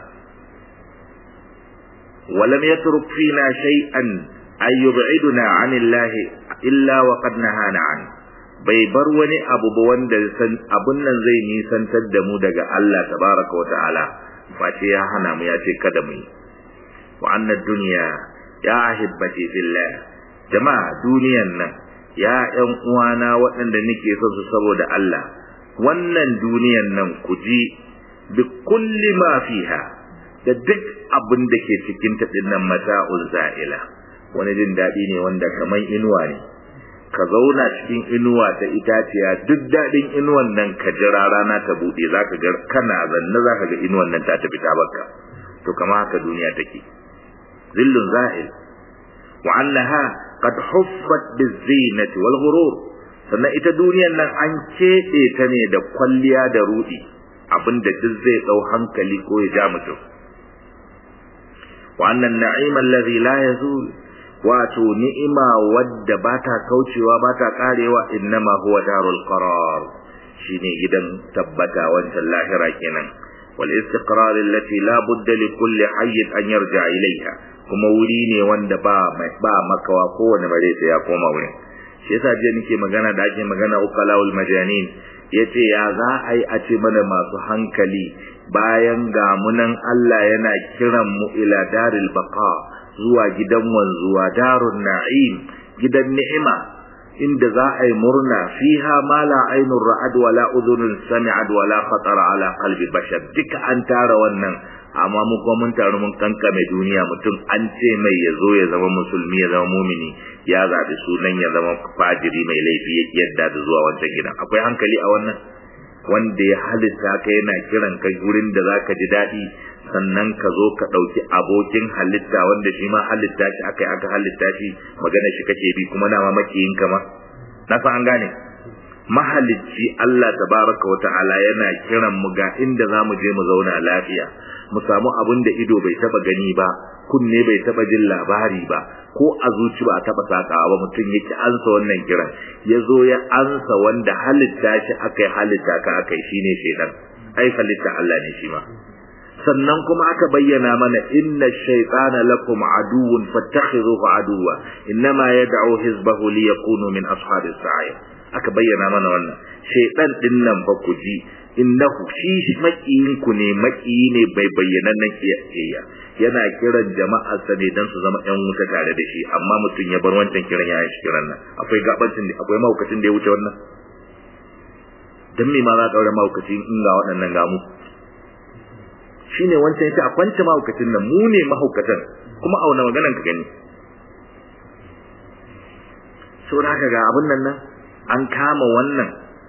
[SPEAKER 1] ولم يترك فينا شيئا أن يبعدنا عن الله إلا وقد نهانا عنه bai bar wani abu ba wanda abun nan zai nisantar da mu daga Allah tabaraka wa ta'ala face ya hana mu ya ce kada mu yi wa annad dunya ya ahibbati fillah jama'a duniyan nan ya ƴan uwana waɗanda nake so su saboda Allah wannan duniyan nan ku ji bi kulli ma fiha da duk abin da ke cikin ta dinnan mata'ul za'ila wani jin daɗi ne wanda kamar inuwa ne ka zauna cikin inuwa ta itaciya duk daɗin inuwan nan ka jira rana ta buɗe za ka ga kana zanne za ka ga inuwan nan ta tafi ta baka to kama haka duniya take zillun zahil wa annaha qad huffat bizinati wal ghurur sannan ita duniyan nan an keɓe ta ne da kwalliya da rudi abinda duk zai ɗau hankali ko ya ja mutum wa annan na'ima alladhi la yazul wato ni'ima wadda ba ta kaucewa ba ta karewa innama huwa darul qarar shine gidan tabbata wancan lahira kenan wal istiqrar allati la budda li kulli hayy an yarja ilayha kuma wuri ne wanda ba ba makawa kowane bare sai ya koma wurin shi yasa je nake magana da ake magana uqalaul majanin yace ya za a yi a ce mana masu hankali bayan gamunan Allah yana kiran mu ila daril baqa zuwa gidan wanzuwa darun na'im gidan ni'ima inda za a yi murna fiha ma la ainur ra'ad wa la udhunun sami'at wa la khatara ala qalbi bashar duka an tara wannan amma mu kuma mun taru mun kankame duniya mutum an ce mai ya zo ya zama musulmi ya zama mumini ya zaɓi sunan ya zama fajiri mai laifi yadda da zuwa wancan gidan akwai hankali a wannan wanda ya halitta ka yana kiran ka gurin da zaka ji daɗi sannan ka zo ka ɗauki abokin halitta wanda shi ma halitta shi aka aka halitta shi magana shi kake bi kuma na ma makiyin ka ma na san an gane mahalicci Allah tabaraka wa ta'ala yana kiran mu ga inda zamu je mu zauna lafiya mu samu abin da ido bai taba gani ba kunne bai taba jin labari ba ko a zuci ba taba sakawa ba mutum yake ansa wannan kiran ya zo ya ansa wanda halitta shi akai halitta ka akai shine shedan ai halitta Allah ne shi ma sannan kuma aka bayyana mana inna shaytana lakum aduwwun fattakhidhuhu aduwwa innama yad'u hizbahu liyakunu min ashabis sa'ir aka bayyana mana wannan shaytan din nan fa ku ji innahu shi makiyin ku ne makiyi ne bai bayyana nan kiyayya yana kiran jama'ar sa ne dan su zama ƴan wuta tare da shi amma mutum ya bar wancan kiran ya shi kiran nan akwai gabancin da akwai mahaukacin da ya wuce wannan dan me ma za ka daure mahaukacin in ga waɗannan gamu shine wancan yace a kwance mahaukacin nan mu ne mahaukatan kuma auna maganan ka gani saboda haka ga abin nan nan an kama wannan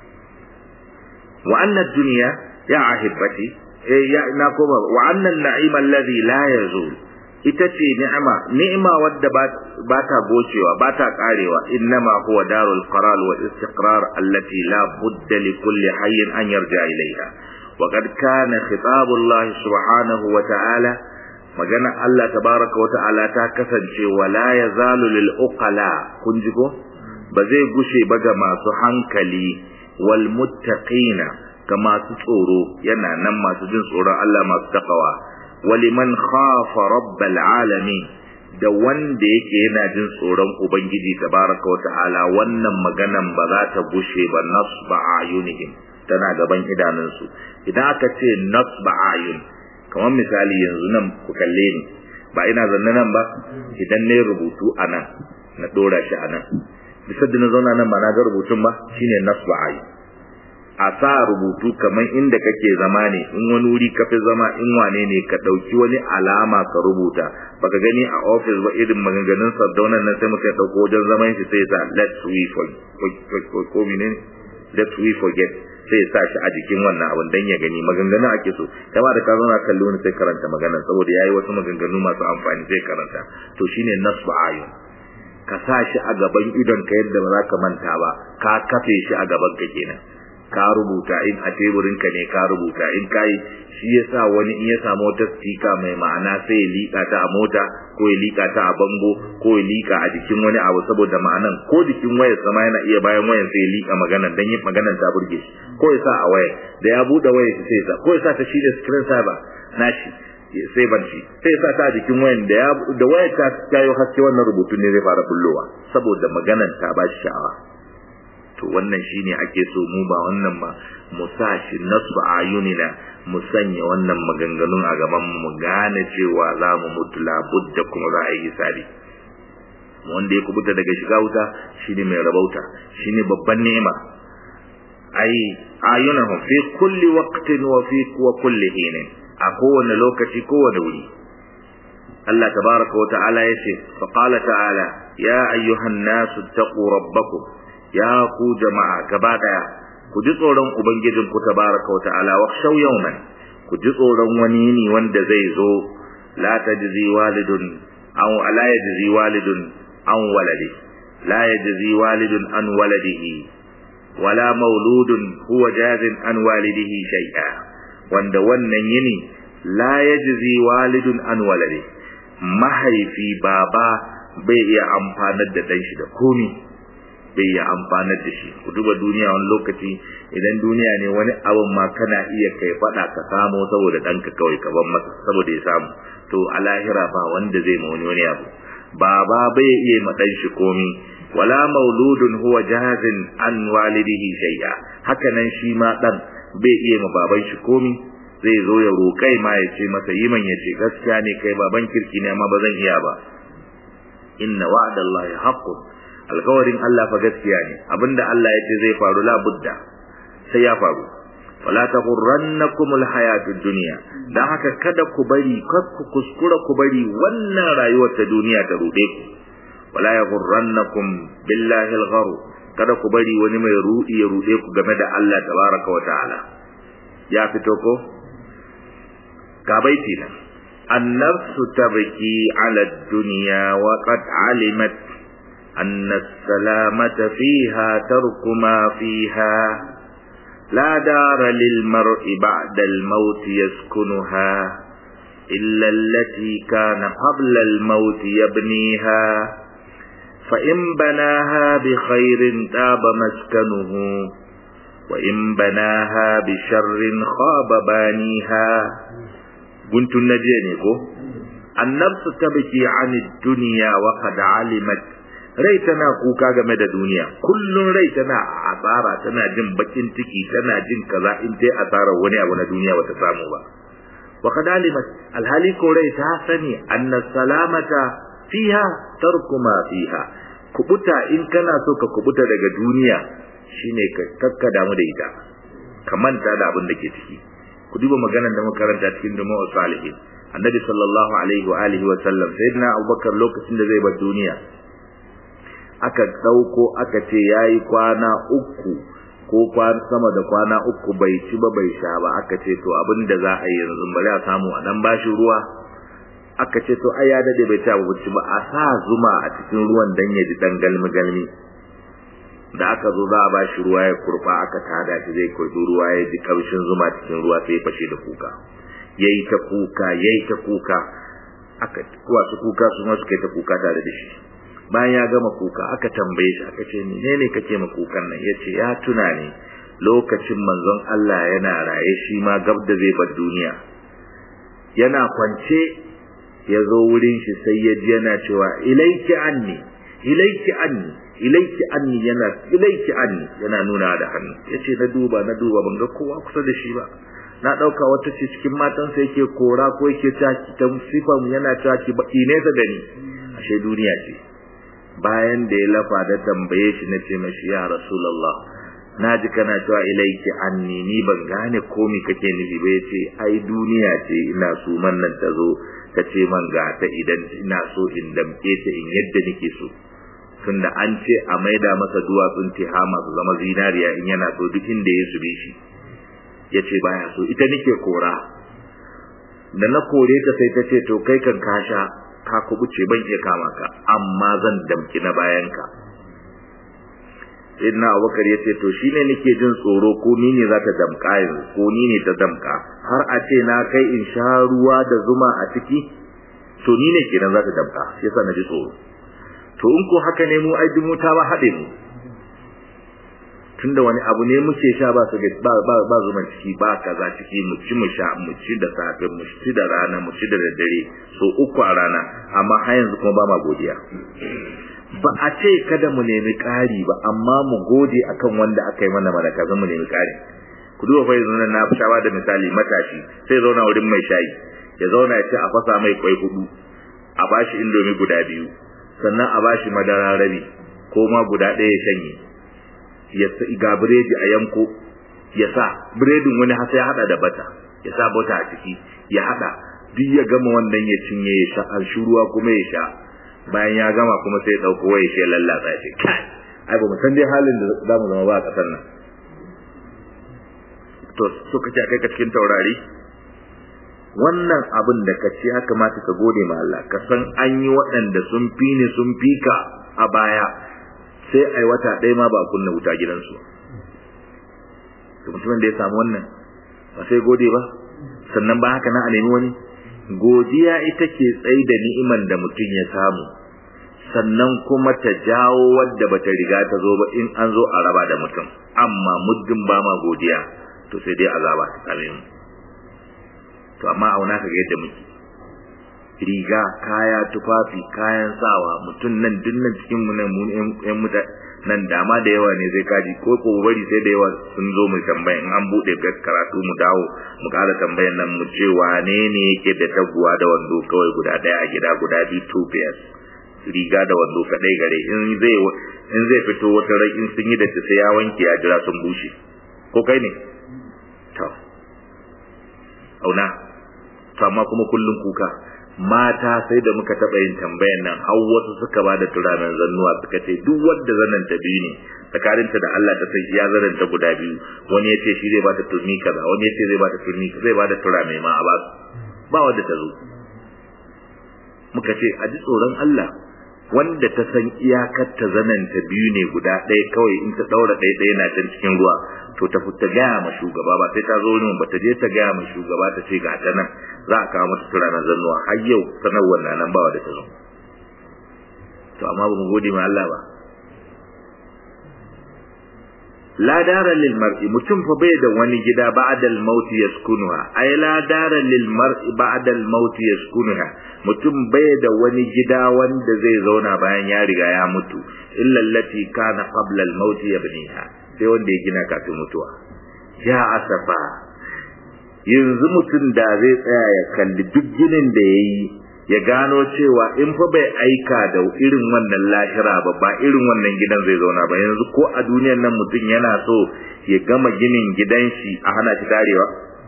[SPEAKER 1] wa anna dunya ya ahibati eh ya na koma wa anna an-na'ima alladhi la yazul ita ce ni'ima ni'ima wadda ba ta gocewa ba ta karewa innama huwa darul qarar wal istiqrar allati la budda li kulli hayyin an yarja ilayha وقد كان خطاب الله سبحانه وتعالى magana Allah tabaraka wa ta'ala ta kasance wala yazalu lil uqala kun ji ko ba zai gushe ba ga masu hankali wal muttaqina ga masu tsoro yana nan masu jin tsoron Allah masu takawa waliman khafa rabbal alamin da wanda yake yana jin tsoron ubangiji tabaraka wa ta'ala wannan maganan ba za ta gushe ba nasba ayunihim tana gaban idanunsu idan aka ce nasba ayun kamar misali yanzu nan ku kalle ni ba ina zanne nan ba idan ne rubutu a nan na dora shi a nan bisa da na zauna nan ba na ga rubutun ba shine nasba ayun a sa rubutu kamar inda kake zama ne in wani wuri ka fi zama in wane ne ka ɗauki wani alama ka rubuta baka gani a ofis ba irin maganganun sardaunan nan sai muka ɗauko wajen zaman shi sai sa let's we forget ko let's we forget sai ya sa shi a jikin wannan abin dan ya gani maganganun ake so kama da ka zauna kallo ne sai karanta maganar saboda yayi wasu maganganu masu amfani sai karanta to shine nasbu ayun ka sa shi a gaban idon ka yadda ba za ka manta ba ka kafe shi a gaban ka kenan ka rubuta in a teburin ka ne ka rubuta in kai shi yasa wani in ya samu wata stika mai ma'ana sai ya lika ta a mota ko ya lika ta a bango ko ya lika a jikin wani abu saboda ma'anan ko jikin wayar sama yana iya bayan wayar sai ya lika maganan dan yin maganan ta burge shi ko ya sa a waya da ya bude wayar sai ya sa ko ya sa ta shi da screen saver nashi sai banci sai sa ta jikin wayan da ya da wayar ta yayo haske wannan rubutun ne zai fara bullowa saboda maganan ta ba shi sha'awa to wannan shine ake so mu ba wannan ba mu sa shi nasba ayunina mu sanya wannan maganganun a gaban mu gane cewa za mu mutu labudda kuma za a yi hisabi wanda ya kubuta daga shiga wuta shine mai rabauta shine babban ni'ima ai ayunahum fi kulli waqtin wa fi wa kulli hinin a kowane lokaci kowane wuri Allah tabaraka wa ta'ala yace fa qala ta'ala ya ayyuhan nasu taqu rabbakum ya ku jama'a gaba daya ku ji tsoron ubangijin ku tabaraka wa ta'ala wa shaw yawman ku ji tsoron wani yini wanda zai zo la tajzi walidun aw la yajzi walidun an waladi la yajzi walidun an waladihi wala mauludun huwa jazin an walidihi shay'a wanda wannan yini la yajzi walidun an waladi mahaifi baba bai iya amfanar da dan shi da komi bai iya amfanar da shi ku duba duniya wani lokaci idan duniya ne wani abin ma kana iya kai fada ka samu saboda danka kawai ka ban masa saboda ya samu to a lahira ba wanda zai ma wani wani abu baba bai iya ma dan shi komi wala mauludun huwa jazin an walidihi shay'a haka nan shi ma dan bai iya ma baban shi komi zai zo ya roƙai ma ya ce masa yi man ya ce gaskiya ne kai baban kirki ne amma ba zan iya ba inna wa'dallahi haqqun alkawarin Allah fa gaskiya ne abinda Allah ya ce zai faru la budda sai ya faru wala taghurrannakum alhayatud dunya dan haka kada ku bari kar ku kuskura ku bari wannan rayuwar ta duniya ta rude ku wala yaghurrannakum billahi alghar kada ku bari wani mai rudi ya rude ku game da Allah tabaraka wa ta'ala ya fito ko ga baiti nan النفس تبكي على الدنيا وقد علمت أن السلامة فيها ترك ما فيها لا دار للمرء بعد الموت يسكنها إلا التي كان قبل الموت يبنيها فإن بناها بخير تاب مسكنه وإن بناها بشر خاب بانيها كنت النجيني النفس تبكي عن الدنيا وقد علمت rai tana kuka game da duniya kullun rai tana asara tana jin bakin ciki tana jin kaza in dai asarar wani abu na duniya bata samu ba wa qad alimat alhali ko rai ta sani anna salamata fiha tarku ma fiha kubuta in kana so ka kubuta daga duniya shine ka kakka damu da ita ka manta da abin da ke ciki ku duba maganar da muka karanta cikin dumu salihin annabi sallallahu alaihi wa alihi wa sallam sayyidina abubakar lokacin da zai bar duniya aka dauko aka ce yayi kwana uku ko kwana sama da kwana uku bai ci ba bai sha ba aka ce to abin da za a yi yanzu bari a samu a dan bashi ruwa aka ce to ai ya dade bai ci abinci ba a sa zuma a cikin ruwan dan ya ji dan galmi galmi da aka zo za a ba shi ruwa ya kurba aka tada shi zai kurbi ruwa ya ji kamshin zuma cikin ruwa sai ya fashe da kuka yayi ta kuka yayi ta kuka aka wasu kuka su ma suka yi ta kuka tare da shi bayan ya gama kuka aka tambaye shi aka ce menene kake ma kukan nan yace ya tuna ne lokacin manzon Allah yana raye shi ma gab da zai bar duniya yana kwance ya zo wurin shi sai ya ji yana cewa ilaiki anni ilaiki anni ilaiki anni yana ilaiki anni yana nuna da hannu yace na duba na duba ban ga kowa kusa da shi ba na dauka wata ce cikin matansa yake kora ko yake taki ta sifan yana taki baki ne ta gani ashe duniya ce bayan da ya lafa da tambaye shi na ce mashi ya rasulullah na ji kana cewa ilaiki anni ni ban gane komi kake nufi ba yace ai duniya ce ina so man nan ta zo ta ce man ga ta idan ina so in damke ta in yadda nake so tunda an ce a maida masa duwatsun tihama su zama zinariya in yana so duk inda ya sube shi ya ce baya so ita nake kora da na kore ta sai ta ce to kai kan kasha ka kubuce ban iya kama ka amma zan damki na bayan ka sayyidina abubakar ya ce to shine nake jin tsoro ko ni ne za ta damka yanzu ko ni ne ta damka har a ce na kai in sha ruwa da zuma a ciki to ni ne kenan za ta damka shi yasa na ji tsoro to in ko haka ne mu ai dumu ta ba haɗe mu tunda wani abu ne muke sha ba su ba ba ba zuman ciki ba kaza ciki mu ci mu sha mu ci da safe mu ci da rana mu ci da daddare so uku a rana amma har yanzu kuma ba ma godiya ba a ce kada mu nemi ƙari ba amma mu gode akan wanda aka yi mana malaka zan mu nemi ƙari ku duba fa yanzu na shawa da misali matashi sai zauna wurin mai shayi ya zauna ya ce a fasa mai kwai hudu a bashi indomi guda biyu sannan a bashi madara rabi ko ma guda ɗaya ya shanye ya ga biredi a yanko ya sa biredin wani hasa ya hada da bata ya sa bata a ciki ya hada duk ya gama wannan ya cinye ya sha an shuruwa kuma ya sha bayan ya gama kuma sai ya dauko waya shi ya lallatsa shi kai ai ba mu san dai halin da za mu zama ba a kasar nan to so kace kai ka cikin taurari wannan abin da ka ce ya kamata ka gode ma Allah ka san an yi waɗanda sun fi ni sun fi ka a baya sai ai wata ɗaya ma ba a kunna wuta gidansu to mutumin da ya samu wannan ba sai gode ba sannan ba haka na a nemi wani godiya ita ke tsaye da ni'iman da mutum ya samu sannan kuma ta jawo wadda bata riga ta zo ba in an zo a raba da mutum amma muddin ba ma godiya to sai dai azaba ta same mu to amma auna ka ga yadda muke riga kaya tufafi kayan sawa mutum nan duk nan cikin mu nan mun yan muta nan dama da yawa ne zai kaji ko ko bari sai da yawa sun zo mu tambaya in an bude karatu mu dawo mu kara tambayan nan mu ce wane ne yake da taguwa da wando kawai guda daya a gida guda biyu two pairs riga da wando kadai gare in zai in zai fito wata rai in sun yi da sai ya wanke ya jira sun bushe ko kai ne to auna to amma kuma kullun kuka mata sai da muka taɓa yin tambayan nan har wasu suka ba da turanen zannuwa suka ce duk wanda zanen ta biyu ne tsakaninta da Allah ta sai ya zanen ta guda biyu wani ya ce shi zai ba ta turmi kaza wani ya ce zai ba ta turmi zai ba da turame ma a ba ba wanda ta zo muka ce a ji tsoron Allah wanda ta san iyakar ta zanen ta biyu ne guda ɗaya kawai in ta ɗaura ɗaya ɗaya na can cikin ruwa to ta fita gaya ma shugaba ba sai ta zo wurin ba ta je ta gaya ma shugaba ta ce ga ta nan za a kawo mata tura na zannuwa har yau sanarwar na nan bawa da ta zo to amma ba mu gode ma Allah ba la dara lil mar'i mutum fa bai da wani gida ba'da al maut yaskunuha ay la dara lil mar'i ba'da al maut yaskunuha mutum bai da wani gida wanda zai zauna bayan ya riga ya mutu illa allati kana qabla al maut yabniha sai wanda ya gina kafin mutuwa ya asafa yanzu mutum da zai tsaya ya kalli duk ginin da yayi ya gano cewa in fa bai aika da irin wannan lahira ba ba irin wannan gidan zai zauna ba yanzu ko a duniyar nan mutum yana so ya gama ginin gidan shi a hana shi tarewa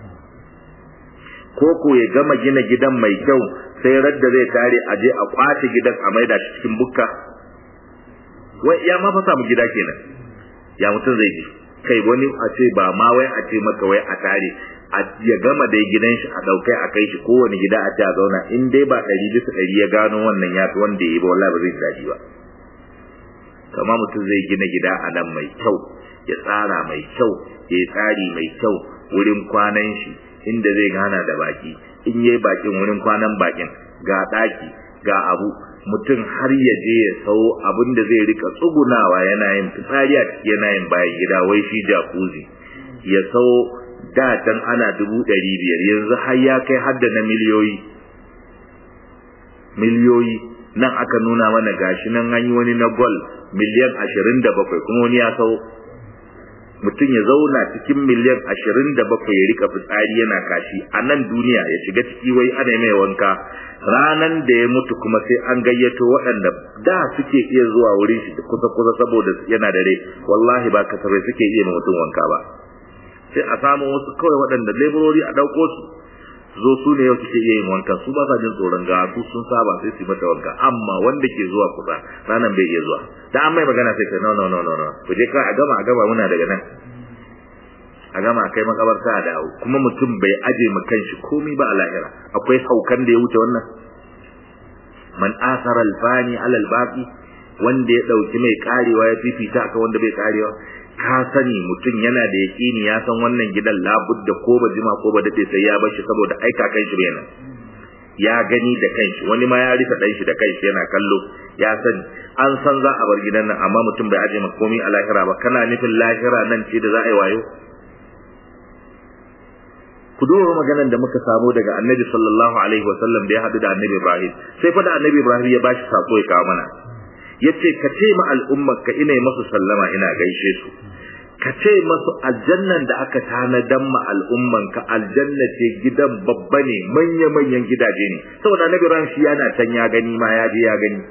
[SPEAKER 1] ko ko ya gama gina gidan mai kyau sai radda zai tare a je a kwace gidan a maida shi cikin bukka wai ya ma fa samu gida kenan ya mutum zai ji kai wani a ce ba ma wai a ce maka wai a tare ya gama dai gidan shi a daukai a kai shi kowane gida a ta zauna in dai ba ɗari bisa ɗari ya gano wannan ya fi wanda ya yi ba wallahi ba zai daɗi ba kama mutum zai gina gida a nan mai kyau ya tsara mai kyau ya yi tsari mai kyau wurin kwanan shi inda zai gana da baki in yayi bakin wurin kwanan bakin ga ɗaki ga abu mutum har ya je ya sau abin da zai rika tsugunawa yana yin fitsari a ciki yana yin bayan gida wai shi jakuzi ya sau da can ana dubu ɗari biyar yanzu har ya kai har da na miliyoyi miliyoyi nan aka nuna mana gashi nan an yi wani na gol miliyan ashirin da bakwai kuma wani ya sau mutum ya zauna cikin miliyan ashirin da bakwai ya rika fitsari yana kashi a nan duniya ya shiga ciki wai ana mai wanka ranan da ya mutu kuma sai an gayyato waɗanda da suke iya zuwa wurin shi kusa kusa saboda yana da rai wallahi ba kasafai suke iya mutum wanka ba sai a samu wasu kawai waɗanda laborori a ɗauko su zo su ne yau suke iya yin wanka su ba sa jin tsoron ga su sun saba sai su mata wanka amma wanda ke zuwa kusa ranan bai iya zuwa da an mai magana sai ka no no no no no ku je ka a gama a gama muna daga nan a gama kai makabarta a dawo kuma mutum bai aje ma kanshi komai ba a lahira akwai haukan da ya wuce wannan man asara alfani ala albaqi wanda ya dauki mai karewa ya fifita akan wanda bai karewa ka sani mutum yana da yaƙini ya san wannan gidan labudda ko ba jima ko ba dade sai ya bar shi saboda aika kan shi yana ya gani da kanshi wani ma ya rika dan shi da kanshi yana kallo ya sani an san za a bar gidan nan amma mutum bai aje maka komai a lahira ba kana nufin lahira nan ce da za a yi wayo ku duba maganar da muka samu daga annabi sallallahu alaihi wasallam da ya haɗu da annabi ibrahim sai fa da annabi ibrahim ya bashi sako ya kawo mana yace ka ce ma al'ummar ka ina masu sallama ina gaishe su ka ce masu aljannan da aka tanadan ma al'umman ka aljanna ce gidan babba ne manya manyan gidaje ne saboda annabi ibrahim shi yana can ya gani ma ya je ya gani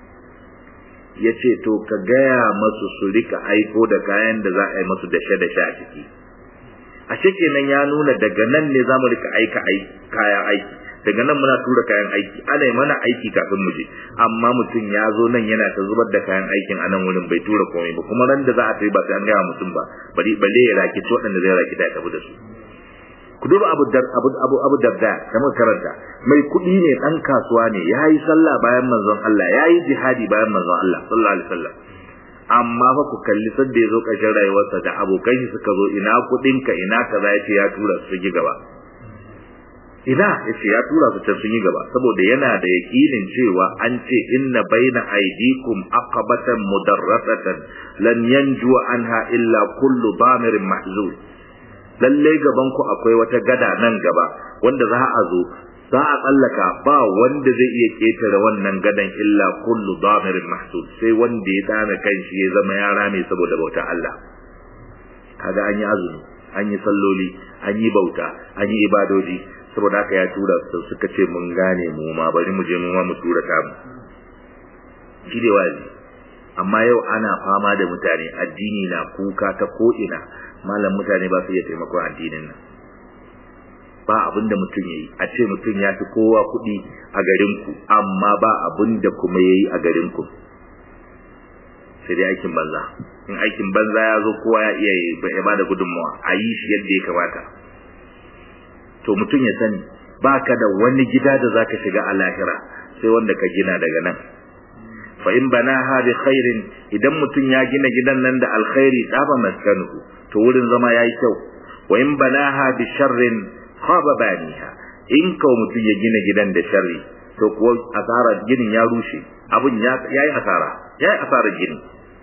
[SPEAKER 1] yace to ka gaya masu su rika aiko da kayan da za a yi masu dashe dashe a ciki a kenan ya nuna daga nan ne za mu rika aika kayan aiki daga nan muna tura kayan aiki ana yi mana aiki kafin mu je amma mutum ya zo nan yana ta zubar da kayan aikin a nan wurin bai tura komai ba kuma ran da za a tafi ba sai an gaya mutum ba bari balle ya raki ci waɗanda zai raki da ya tafi da su ku duba abu dar abu abu abu darda da muka karanta mai kuɗi ne dan kasuwa ne yayi sallah bayan manzon Allah yayi jihadi bayan manzon Allah sallallahu alaihi wasallam amma fa ku kalli sadda ya zo ƙarshen rayuwarsa da abokan shi suka zo ina kuɗinka ina kaza ya ce ya tura su yi gaba ina ya ce ya tura su can sun yi gaba saboda yana da yaƙinin cewa an ce inna baina aidikum aqabatan mudarrasatan lan yanju anha illa kullu damirin mahzun lalle gaban ku akwai wata gada nan gaba wanda za a zo za a tsallaka ba wanda zai iya ketare wannan gadan illa kullu damirin mahsud sai wanda ya dana kanshi ya zama yara mai saboda bauta Allah kaga an yi azumi an yi salloli an yi bauta an yi ibadoji saboda haka ya tura su suka ce mun gane mu ma bari mu je mu ma mu tura ta mu shi dai wazi amma yau ana fama da mutane addini na kuka ta ko ina malam mutane ba su iya taimakon addinin nan ba abin da mutum yayi a ce mutum ya fi kowa kuɗi a garin ku amma ba abin da kuma yayi a garin ku sai dai aikin banza in aikin banza ya zo kowa ya iya ya bada gudunmawa a yi shi yadda ya kamata to mutum ya sani baka da wani gida da zaka shiga a lahira sai wanda ka gina daga nan fa in banaha bi khairin idan mutum ya gina gidan nan da alkhairi tsaba maskanuhu to wurin zama yayi kyau wa in banaha bi sharrin khaba baniha in kawo mutum ya gina gidan da sharri to kuwa asara ginin ya rushe abun ya yayi asara yayi asara gini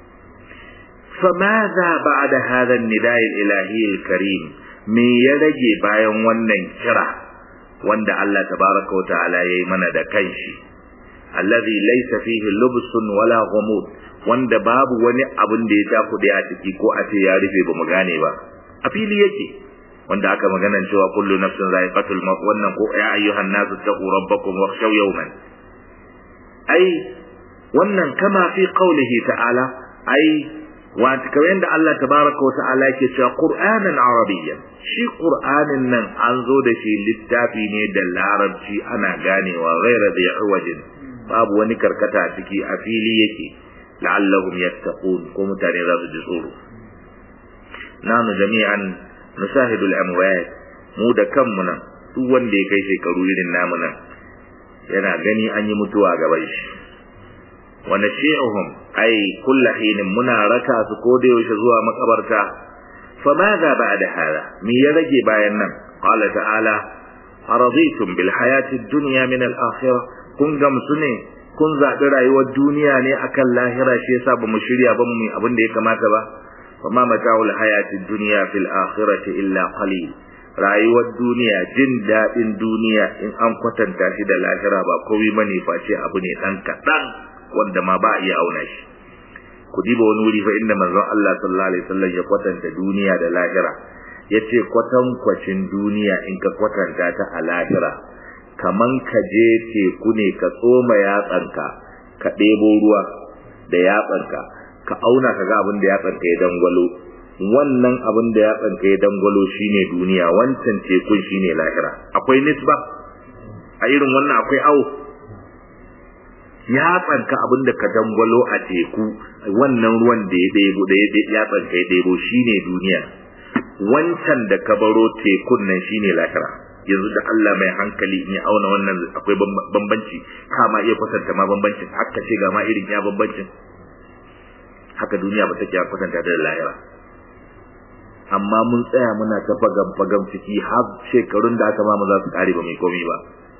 [SPEAKER 1] فماذا بعد هذا النداء الإلهي الكريم me ya rage bayan wannan kira wanda Allah tabaraka wa ta'ala yayi mana da kanshi allazi laysa fihi lubsun wala ghumud wanda babu wani abun da ya tafi a ciki ko a ce ya rufe bamu gane ba a fili yake wanda aka magana cewa kullu nafsin za'iqatul maut wannan ko ya ayyuhan nasu taqu rabbakum wakhshaw yawman ai wannan kama fi qawlihi ta'ala ai wata kamar yadda Allah tabaraka wa ta'ala yake cewa Qur'anan Arabiyyan shi Qur'anin nan an zo da shi littafi ne da larabci ana ganewa ghaira da wajin babu wani karkata a ciki a fili yake la'allahum yattaqun ko mutane za su ji tsoro nanu jami'an nusahidul amwat mu da kanmu nan duk wanda ya kai shekaru irin namu nan yana gani an yi mutuwa gaban shi wa nashi'uhum ay kullu hinin muna raka su ko da yaushe zuwa makabarta fa madha ba'da hada me ya rage bayan nan qala ta'ala araditum bil hayati dunya min al akhirah kun gamsu ne kun zaɓi rayuwar duniya ne akan lahira shi yasa ba mu shirya ba mu abin da ya kamata ba fa ma mata'ul hayati dunya fil akhirati illa qalil rayuwar duniya jin daɗin duniya in an kwatanta shi da lahira ba komai bane face abu ne dan kaɗan wanda ma ba a iya auna shi ku diba wani wuri fa inda manzon Allah sallallahu alaihi wasallam ya kwatanta duniya da lahira yace kwatankwacin duniya in ka kwatanta ta a lahira kaman ka je teku ne ka tsoma yatsanka ka ɗebo ruwa da yatsanka ka auna ka ga abin da yatsanka ya dangwalo wannan abin da yatsanka ya dangwalo shine duniya wancan tekun shine lahira akwai nisba a irin wannan akwai awo ya tsanka abin da ka dangwalo a teku wannan ruwan da ya ɗebo da ya ya tsanka ya ɗebo shine duniya wancan da ka baro tekun nan shine lahira yanzu da Allah mai hankali in ya auna wannan akwai bambanci kama iya kwatanta ma bambancin haka ce ga ma irin ya bambancin haka duniya ba take kwatanta da lahira amma mun tsaya muna ta fagam fagam ciki har shekarun da aka ma mu za su kare ba mai komi ba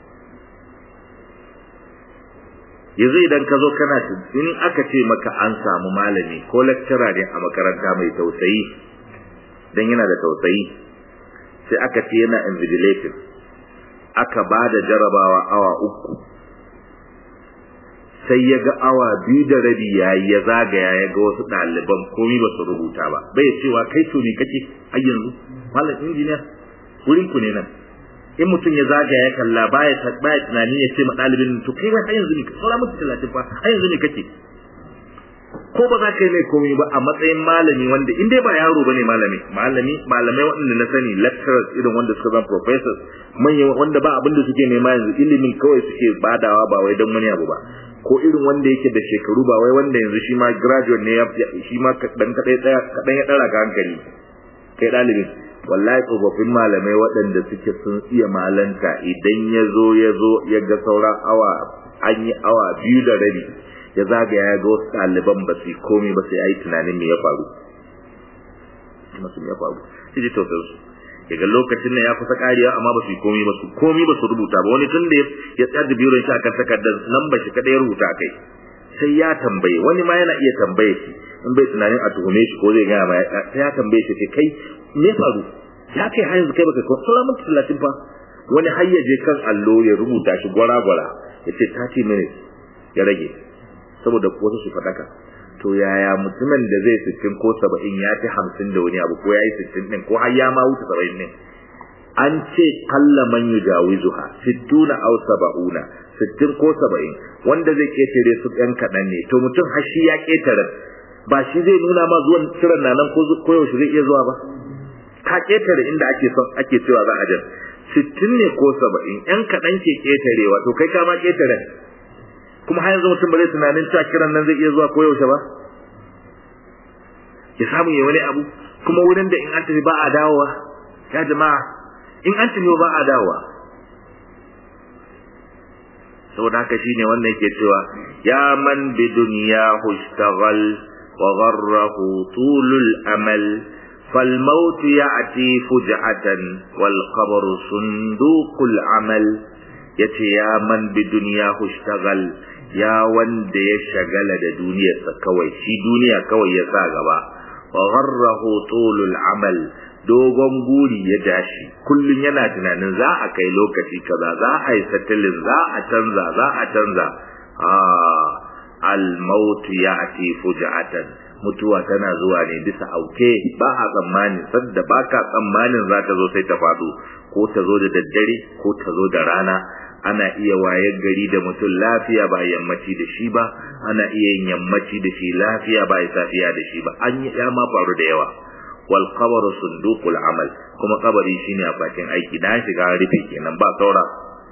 [SPEAKER 1] yanzu idan ka zo kana in aka ce maka an samu malami ko lecturer ne a makaranta mai tausayi dan yana da tausayi sai aka ce yana invigilating aka ba da jarabawa awa uku sai ya ga awa biyu da rabi yayi ya zagaya ya ga wasu ɗaliban komai ba su rubuta ba bai cewa kai to ne kace har yanzu malam injiniya wurin ku ne nan in mutum ya zagaya ya kalla baya baya tunani ya ce ma ɗalibin to kai har yanzu ne saura mutu talatin fa har yanzu ne kake ko ba za ka yi mai komai ba a matsayin malami wanda in dai ba yaro bane malami malami malamai waɗanda na sani lecturers irin wanda suka zama professors manyan wanda ba abin da suke nema yanzu ilimin kawai suke badawa ba wai don wani abu ba ko irin wanda yake da shekaru ba wai wanda yanzu shi ma graduate ne shi ma kaɗan kaɗai ɗaya kaɗan ya ɗara ka hankali kai ɗalibin wallahi tsofaffin malamai waɗanda suke sun iya malanta idan ya zo ya zo ya ga sauran awa an yi awa biyu da rabi ya zagaya ya ga wasu ɗaliban ba su yi komai ba sai ya yi tunanin me ya faru masu ya faru sai ji tausayin su daga lokacin nan ya kusa kariya amma ba su yi komai ba su komai ba su rubuta ba wani tun da ya tsaya da biyu shi akan takardar nan ba shi kada ya rubuta kai sai ya tambaye wani ma yana iya tambaye shi in bai tunanin a tuhume shi ko zai gaya ma sai ya tambaye shi ce kai me faru ya kai har yanzu kai baka ko sura mun talatin fa wani har ya je kan allo ya rubuta shi gwara gwara ya ce 30 minutes ya rage saboda wasu su fadaka to yaya mutumin da zai sittin ko saba'in ya fi hamsin da wani abu ko ya yi sittin ɗin ko har ya ma wuce saba'in ne an ce kalla man yujawizuha sittuna aw saba'una sittin ko saba'in wanda zai ketare su ɗan kaɗan ne to mutum har shi ya ketare ba shi zai nuna ma zuwan kiran na nan ko yaushe zai iya zuwa ba ka ketare inda ake son ake cewa za a jan sittin ne ko saba'in ƴan kaɗan ke ketarewa to kai ka ma ketare kuma har yanzu mutum ba zai tunanin cewa kiran nan zai iya zuwa ko yaushe ba ya samu ya wani abu kuma wurin da in an tafi ba a dawowa ya jama'a in an tafi ba a dawowa saboda haka shine wannan yake cewa ya man bi dunyahu ishtaghal wa gharrahu tulul amal فالموت يأتي فجعة والقبر صندوق العمل yace ya man bi duniya ishtagal ya wanda ya shagala da duniyarsa kawai shi duniya kawai ya sa gaba wa gharrahu tulul amal dogon guri ya dashi kullun yana tunanin za a kai lokaci kaza za a yi satilin za a canza za a canza ah al maut ya'ti fuja'atan mutuwa tana zuwa ne bisa auke ba a tsammani sadda ba ka tsammanin za ta zo sai ta faɗo ko ta zo da daddare ko ta zo da rana ana iya wayar gari da mutum lafiya ba yammaci da shi ba ana iya yin yammaci da shi lafiya ba ya safiya da shi ba an yi ya ma faru da yawa wal qabru sunduqul amal kuma kabari shine a bakin aiki na shiga rufe kenan ba saura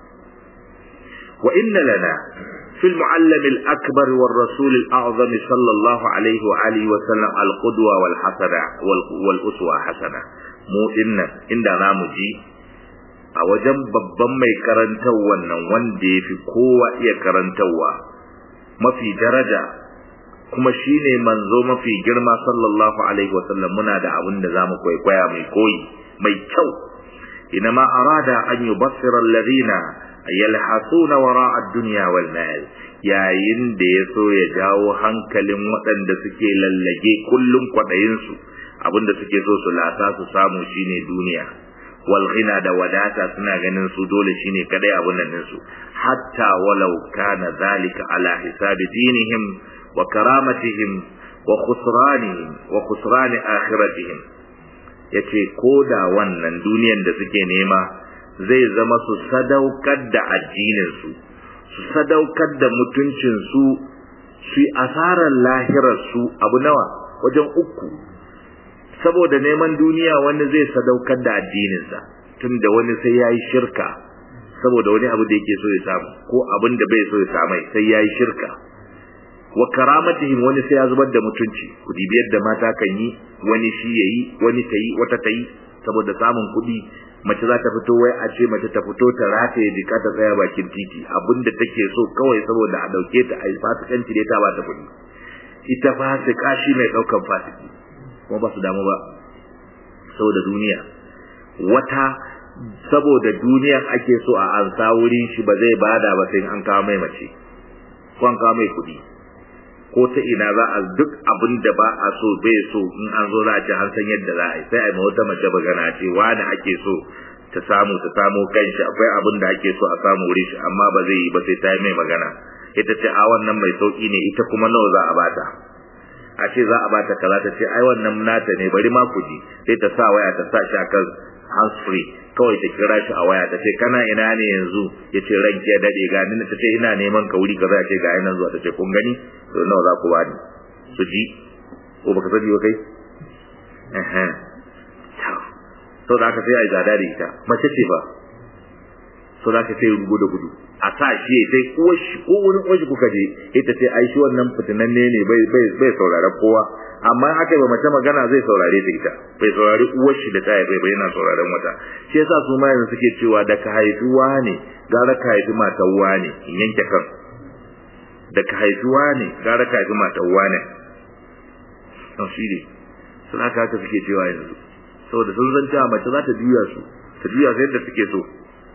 [SPEAKER 1] wa inna lana في المعلم الأكبر والرسول الأعظم صلى الله عليه وآله وسلم القدوة والحسنة والأسوة حسنة mu dinnan inda za mu ji a wajen babban mai karantarwa nan wanda ya fi kowa iya karantarwa mafi daraja kuma shine manzo mafi girma sallallahu alaihi wasallam muna da abin da zamu kwaikwaya mai koyi mai kyau inama arada an yubassira alladhina yalhasuna wara ad-dunya wal mal yayin da ya so ya jawo hankalin waɗanda suke lallage kullum kwaɗayin su abinda suke so su lasa su samu shine duniya wal ghina da wadata suna ganin su dole shine kadai abun nan su hatta walau kana zalika ala hisabi dinihim wa karamatihim wa khusranihim wa khusrani akhiratihim yace koda wannan duniyan da suke nema zai zama su sadaukar da addinin su su sadaukar da mutuncin su su asarar lahirar su abu nawa wajen uku saboda neman duniya wani zai sadaukar da addininsa tunda wani sai yayi shirka saboda wani abu da yake so ya samu ko abin da bai so ya samu sai yayi shirka wa karamatihim wani sai ya zubar da mutunci ku dibi yadda mata kan yi wani shi yayi wani tayi wata tayi saboda samun kuɗi mace za ta fito wai a ce mace ta fito ta rataye jika ta tsaya bakin titi abinda take so kawai saboda a dauke ta a yi fasikanci da ta ba ta kuɗi ita fasika shi mai ɗaukan fasiki kuma ba su damu ba saboda duniya wata saboda duniyan ake so a ansa wurin shi ba zai bada ba sai an kawo mai mace ko an kawo mai kuɗi ko ta ina za a duk abin da ba a so bai so in an zo za a ce an san yadda za a yi sai a yi wata mace bagana ce wani ake so ta samu ta samu kanshi akwai abin da ake so a samu wurin shi amma ba zai yi ba sai ta yi mai magana ita ce a wannan mai sauki ne ita kuma nawa za a bata a ce za a bata kaza ta ce ai wannan nata ne bari ma ku ji sai ta sa waya ta sa shi akan hands free kawai ta kira shi a waya ta ce kana ina ne yanzu ya ce ranki ya dade ga ni ta ce ina neman ka wuri kaza ya ce ga ina zuwa ta ce kun gani to nawa za ku bani su ji ko baka sani ba kai eh to da aka sai ai zada da ita mace ce ba so da aka sai rugu da gudu a sa shi sai uwar shi ko wani uwar shi kuka je ita ce ai shi wannan fitinanne ne bai bai bai saurara kowa amma haka ba mace magana zai saurare ta ita bai saurari uwar shi da ta bai bai yana sauraron wata shi yasa su ma yanzu suke cewa da ka haifi wane gara ka haifi matar wane in yanke kan da ka haifi wane gara ka haifi matar wane to shi ne sun haka haka suke cewa yanzu saboda sun san cewa mace za ta juya su ta juya su yadda suke so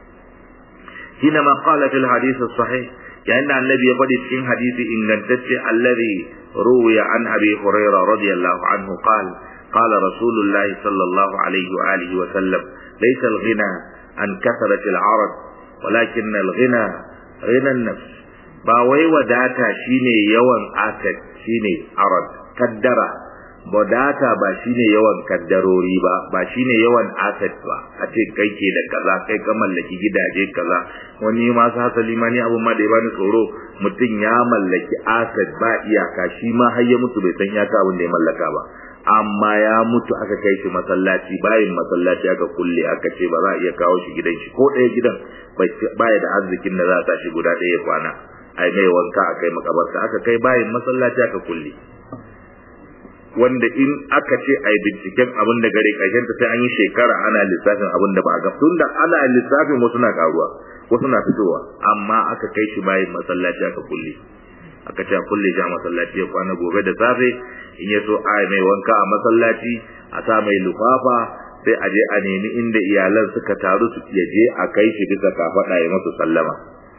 [SPEAKER 1] حينما قال في الحديث الصحيح يعني النبي يقول في حديث إن الذي روي عن أبي هريرة رضي الله عنه قال قال رسول الله صلى الله عليه وآله وسلم ليس الغنى عن كثرة العرض ولكن الغنى غنى النفس باوي وداتا شيني يوان آتت شيني عرض كدرة wadata ba shine yawan kaddarori ba ba shine yawan asset ba a ce kai ke da kaza kai ka mallaki gidaje kaza wani ma sa hasali ma ni abu ma da ya bani tsoro mutum ya mallaki asset ba iyaka shi ma har ya mutu bai san iyaka abin da ya mallaka ba amma ya mutu aka kai shi masallaci bayin masallaci aka kulle aka ce ba za a iya kawo shi gidan shi ko ɗaya gidan baya da arzikin da za a tashi guda ɗaya ya kwana ai mai wanka a kai makabarta aka kai bayin masallaci aka kulle wanda in aka ce a yi binciken abin da gare ƙarshen ta sai an yi shekara ana lissafin abin da ba a ga tun da ana lissafin wasu na karuwa wasu na fitowa amma aka kai shi bayan masallaci aka kulle aka ce a kulle shi a masallaci ya kwana gobe da safe in ya so a mai wanka a masallaci a sa mai lufafa sai a je a nemi inda iyalan suka taru su ya je a kai shi bisa kafaɗa ya masu sallama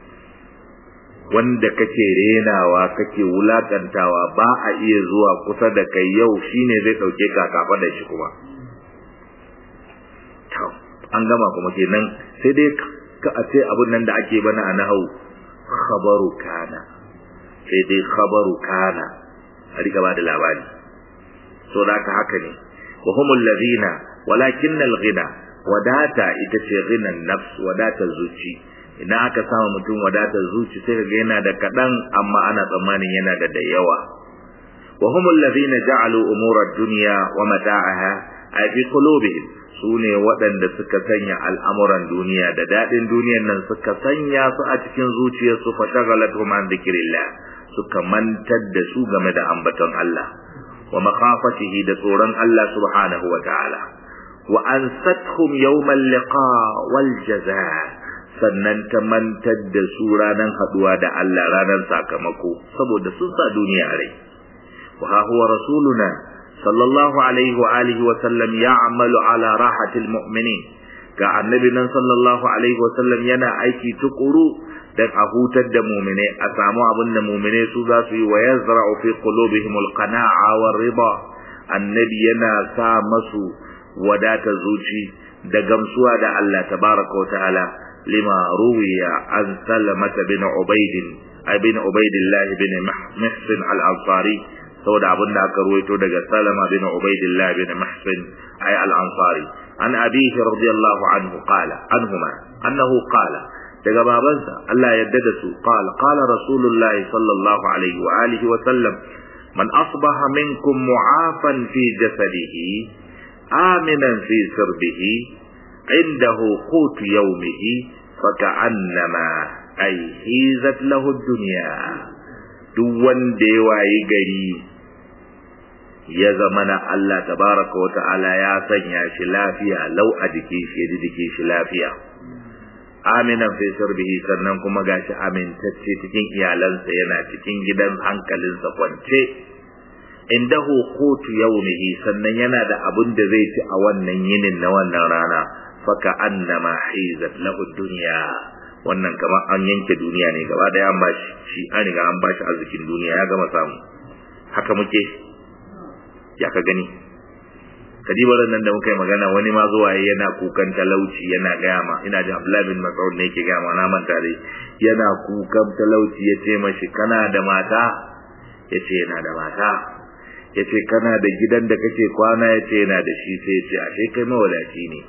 [SPEAKER 1] wanda kake renawa kake wulakantawa ba a iya zuwa kusa da kai yau shine zai dauke ka kafa da shi kuma to an gama kuma kenan sai dai ka a ce abun nan da ake bana a nahau khabaru kana sai dai khabaru kana a rika ba da labari so da haka haka ne wa humul ladina walakinnal ghina wadata ita ce ghinan nafs wadata zuci ina aka samu mutum wadatar zuci sai ga yana da kadan amma ana tsammanin yana da da yawa wa humul ladhina ja'alu umura ad-dunya wa mata'aha ay fi qulubihim sune waɗanda suka sanya al'amuran duniya da dadin duniyar nan suka sanya su a cikin zuciyarsu fa shagalatuhum an dhikrillah suka mantar da su game da ambaton Allah wa makhafatihi da tsoron Allah subhanahu wa ta'ala wa ansathum yawmal liqa wal jazaa sannan ta mantar da su ranar haduwa da Allah ranar sakamako saboda sun sa duniya a rai wa ha huwa rasuluna sallallahu alaihi wa alihi wa sallam ya'malu ala rahatil mu'minin ga annabi nan sallallahu alaihi wa sallam yana aiki tukuru dan a hutar da mu'mine a samu abin da mu'mine su za su yi wa yazra'u fi qulubihim al-qana'a war riba annabi yana sa masu wadata zuci da gamsuwa da Allah tabaraka wa ta'ala لما روي عن سلمة بن عبيد أي بن عبيد الله بن محسن الأنصاري سوى أبن ذاك رويته دقى سلمة بن عبيد الله بن محسن أي الأنصاري عن أبيه رضي الله عنه قال عنهما أنه قال daga babansa Allah yadda da su qal qala rasulullah sallallahu alaihi wa alihi wa sallam man asbaha minkum mu'afan fi jasadihi aminan fi sirbihi indahu qut yawmihi faka'annama ay hizat lahu dunya duk wanda ya wayi gari ya zama na Allah tabaraka wa ta'ala ya sanya shi lafiya lau a jikin shi ya jike shi lafiya aminan fi sirbihi sannan kuma gashi amintacce cikin iyalansa yana cikin gidan hankalinsa kwance indahu qutu yawmihi sannan yana da abin da zai ci a wannan yinin na wannan rana faka annama hizat lahu dunya wannan kamar an yanke duniya ne gaba daya an bashi shi an riga an bashi arzikin duniya ya gama samu haka muke ya ka gani kadibar nan da muka yi magana wani ma zuwa yana kukan talauci yana gaya ma ina jin Abdullahi bin Mas'ud ne yake gaya ma na manta dai yana kukan talauci ya ce mashi kana da mata ya ce yana da mata ya ce kana da gidan da kake kwana ya ce yana da shi sai ya ce ashe kai mawadaci ne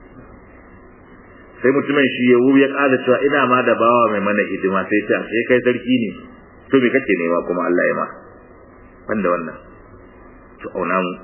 [SPEAKER 1] sai mutumin shi ya ya ƙara cewa ina ma da bawa mai mana hidima sai ce ashe kai sarki ne to me kake nema kuma Allah ya ma banda wannan to auna mu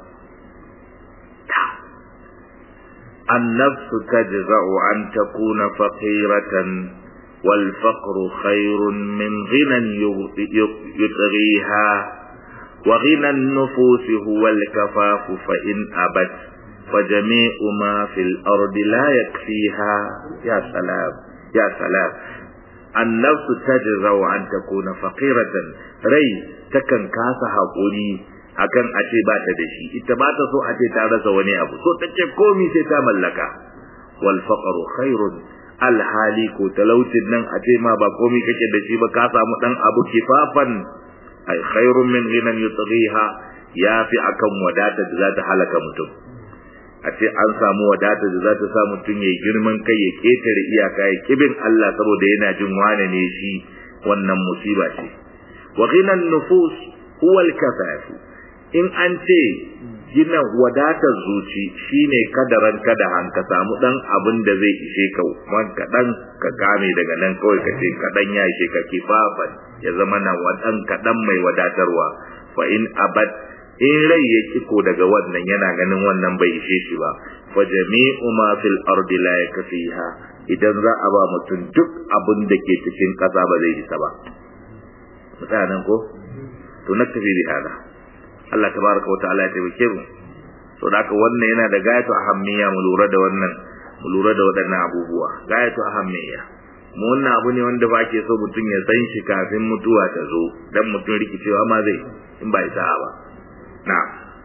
[SPEAKER 1] النفس تجزع أن تكون فقيرة والفقر خير من غنى يطغيها وغنى النفوس هو الكفاف فإن أبت فجميع ما في الأرض لا يكفيها يا سلام يا سلام النفس تجزع أن تكون فقيرة ري تكن كاسا حقولي akan a ce ba ta da shi ita ba ta so a ce ta rasa wani abu so ta ce komi sai ta mallaka wal faqru khairun al hali ko talautin nan a ce ma ba komi kake da shi ba ka samu dan abu kifafan ay khairun min ghinan yutghiha ya fi akan wadata da za ta halaka mutum a ce an samu wadata da za ta sa mutum ya girman kai ya ketare iyaka ya kibin Allah saboda yana jin wane ne shi wannan musiba ce wa ghinan nufus huwa al kafafu in an ce gina wadatar zuci shine kadaran kadahan ka samu dan abin da zai ishe ka man kadan ka kame daga nan kawai ka ce kadan ya ishe ka kifafan ya zama na wadan kadan mai wadatarwa fa in abad in rai ya kiko daga wannan yana ganin wannan bai ishe shi ba fa jami'u ma fil ardi la yakfiha idan za a ba mutum duk abin da ke cikin kasa ba zai isa ba mutanen ko to naktafi bi hada Allah tabaraka wa ta'ala ya taimake mu to da haka wannan yana da gayatu ahammiya mu lura da wannan mu lura da waɗannan abubuwa gayatu ahammiya mu wannan abu ne wanda ba ke so mutum ya san shi kafin mutuwa ta zo dan mutum rikicewa ma zai in ba isa ba na'am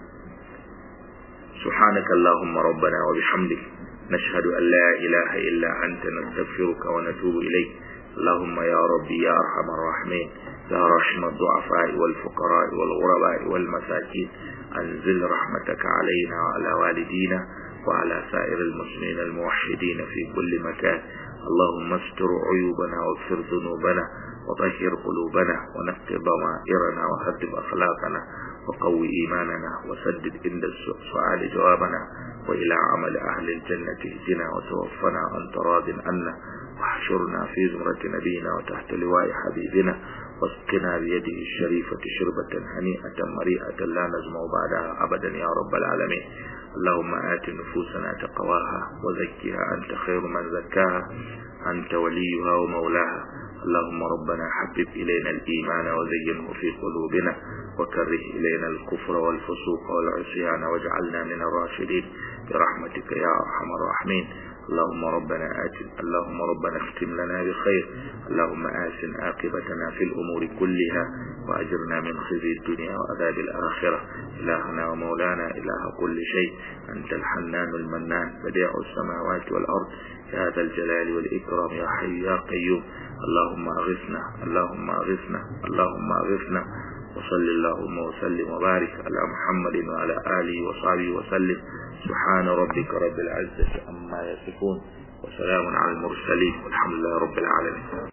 [SPEAKER 1] سبحانك اللهم ربنا وبحمدك نشهد أن لا إله إلا أنت نستغفرك ونتوب إليك اللهم يا ربي يا أرحم الراحمين يا رحم الضعفاء والفقراء والغرباء والمساكين أنزل رحمتك علينا وعلى والدينا وعلى سائر المسلمين الموحدين في كل مكان اللهم استر عيوبنا واغفر ذنوبنا وطهر قلوبنا ونقض ضمائرنا وهذب أخلاقنا وقوي إيماننا وسدد عند السؤال جوابنا وإلى عمل أهل الجنة اهدنا وتوفنا أنت راض عنا واحشرنا في زمرة نبينا وتحت لواء حبيبنا واسقنا بيده الشريفة شربة هنيئة مريئة لا نزمع بعدها أبدا يا رب العالمين اللهم آت نفوسنا تقواها وزكها أنت خير من زكاها أنت وليها ومولاها اللهم ربنا حبب إلينا الإيمان وزينه في قلوبنا وكره إلينا الكفر والفسوق والعصيان واجعلنا من الراشدين برحمتك يا أرحم الراحمين اللهم ربنا آت اللهم ربنا اختم لنا بخير اللهم آسن عاقبتنا في الأمور كلها وأجرنا من خزي الدنيا وعذاب الآخرة إلهنا ومولانا إله كل شيء أنت الحنان المنان بديع السماوات والأرض يا ذا الجلال والإكرام يا حي يا قيوم اللهم أغثنا اللهم أغثنا اللهم أغثنا وصل اللهم وسلم وبارك على محمد وعلى آله وصحبه وسلم سبحان ربك رب العزة عما يصفون وسلام على المرسلين والحمد لله رب العالمين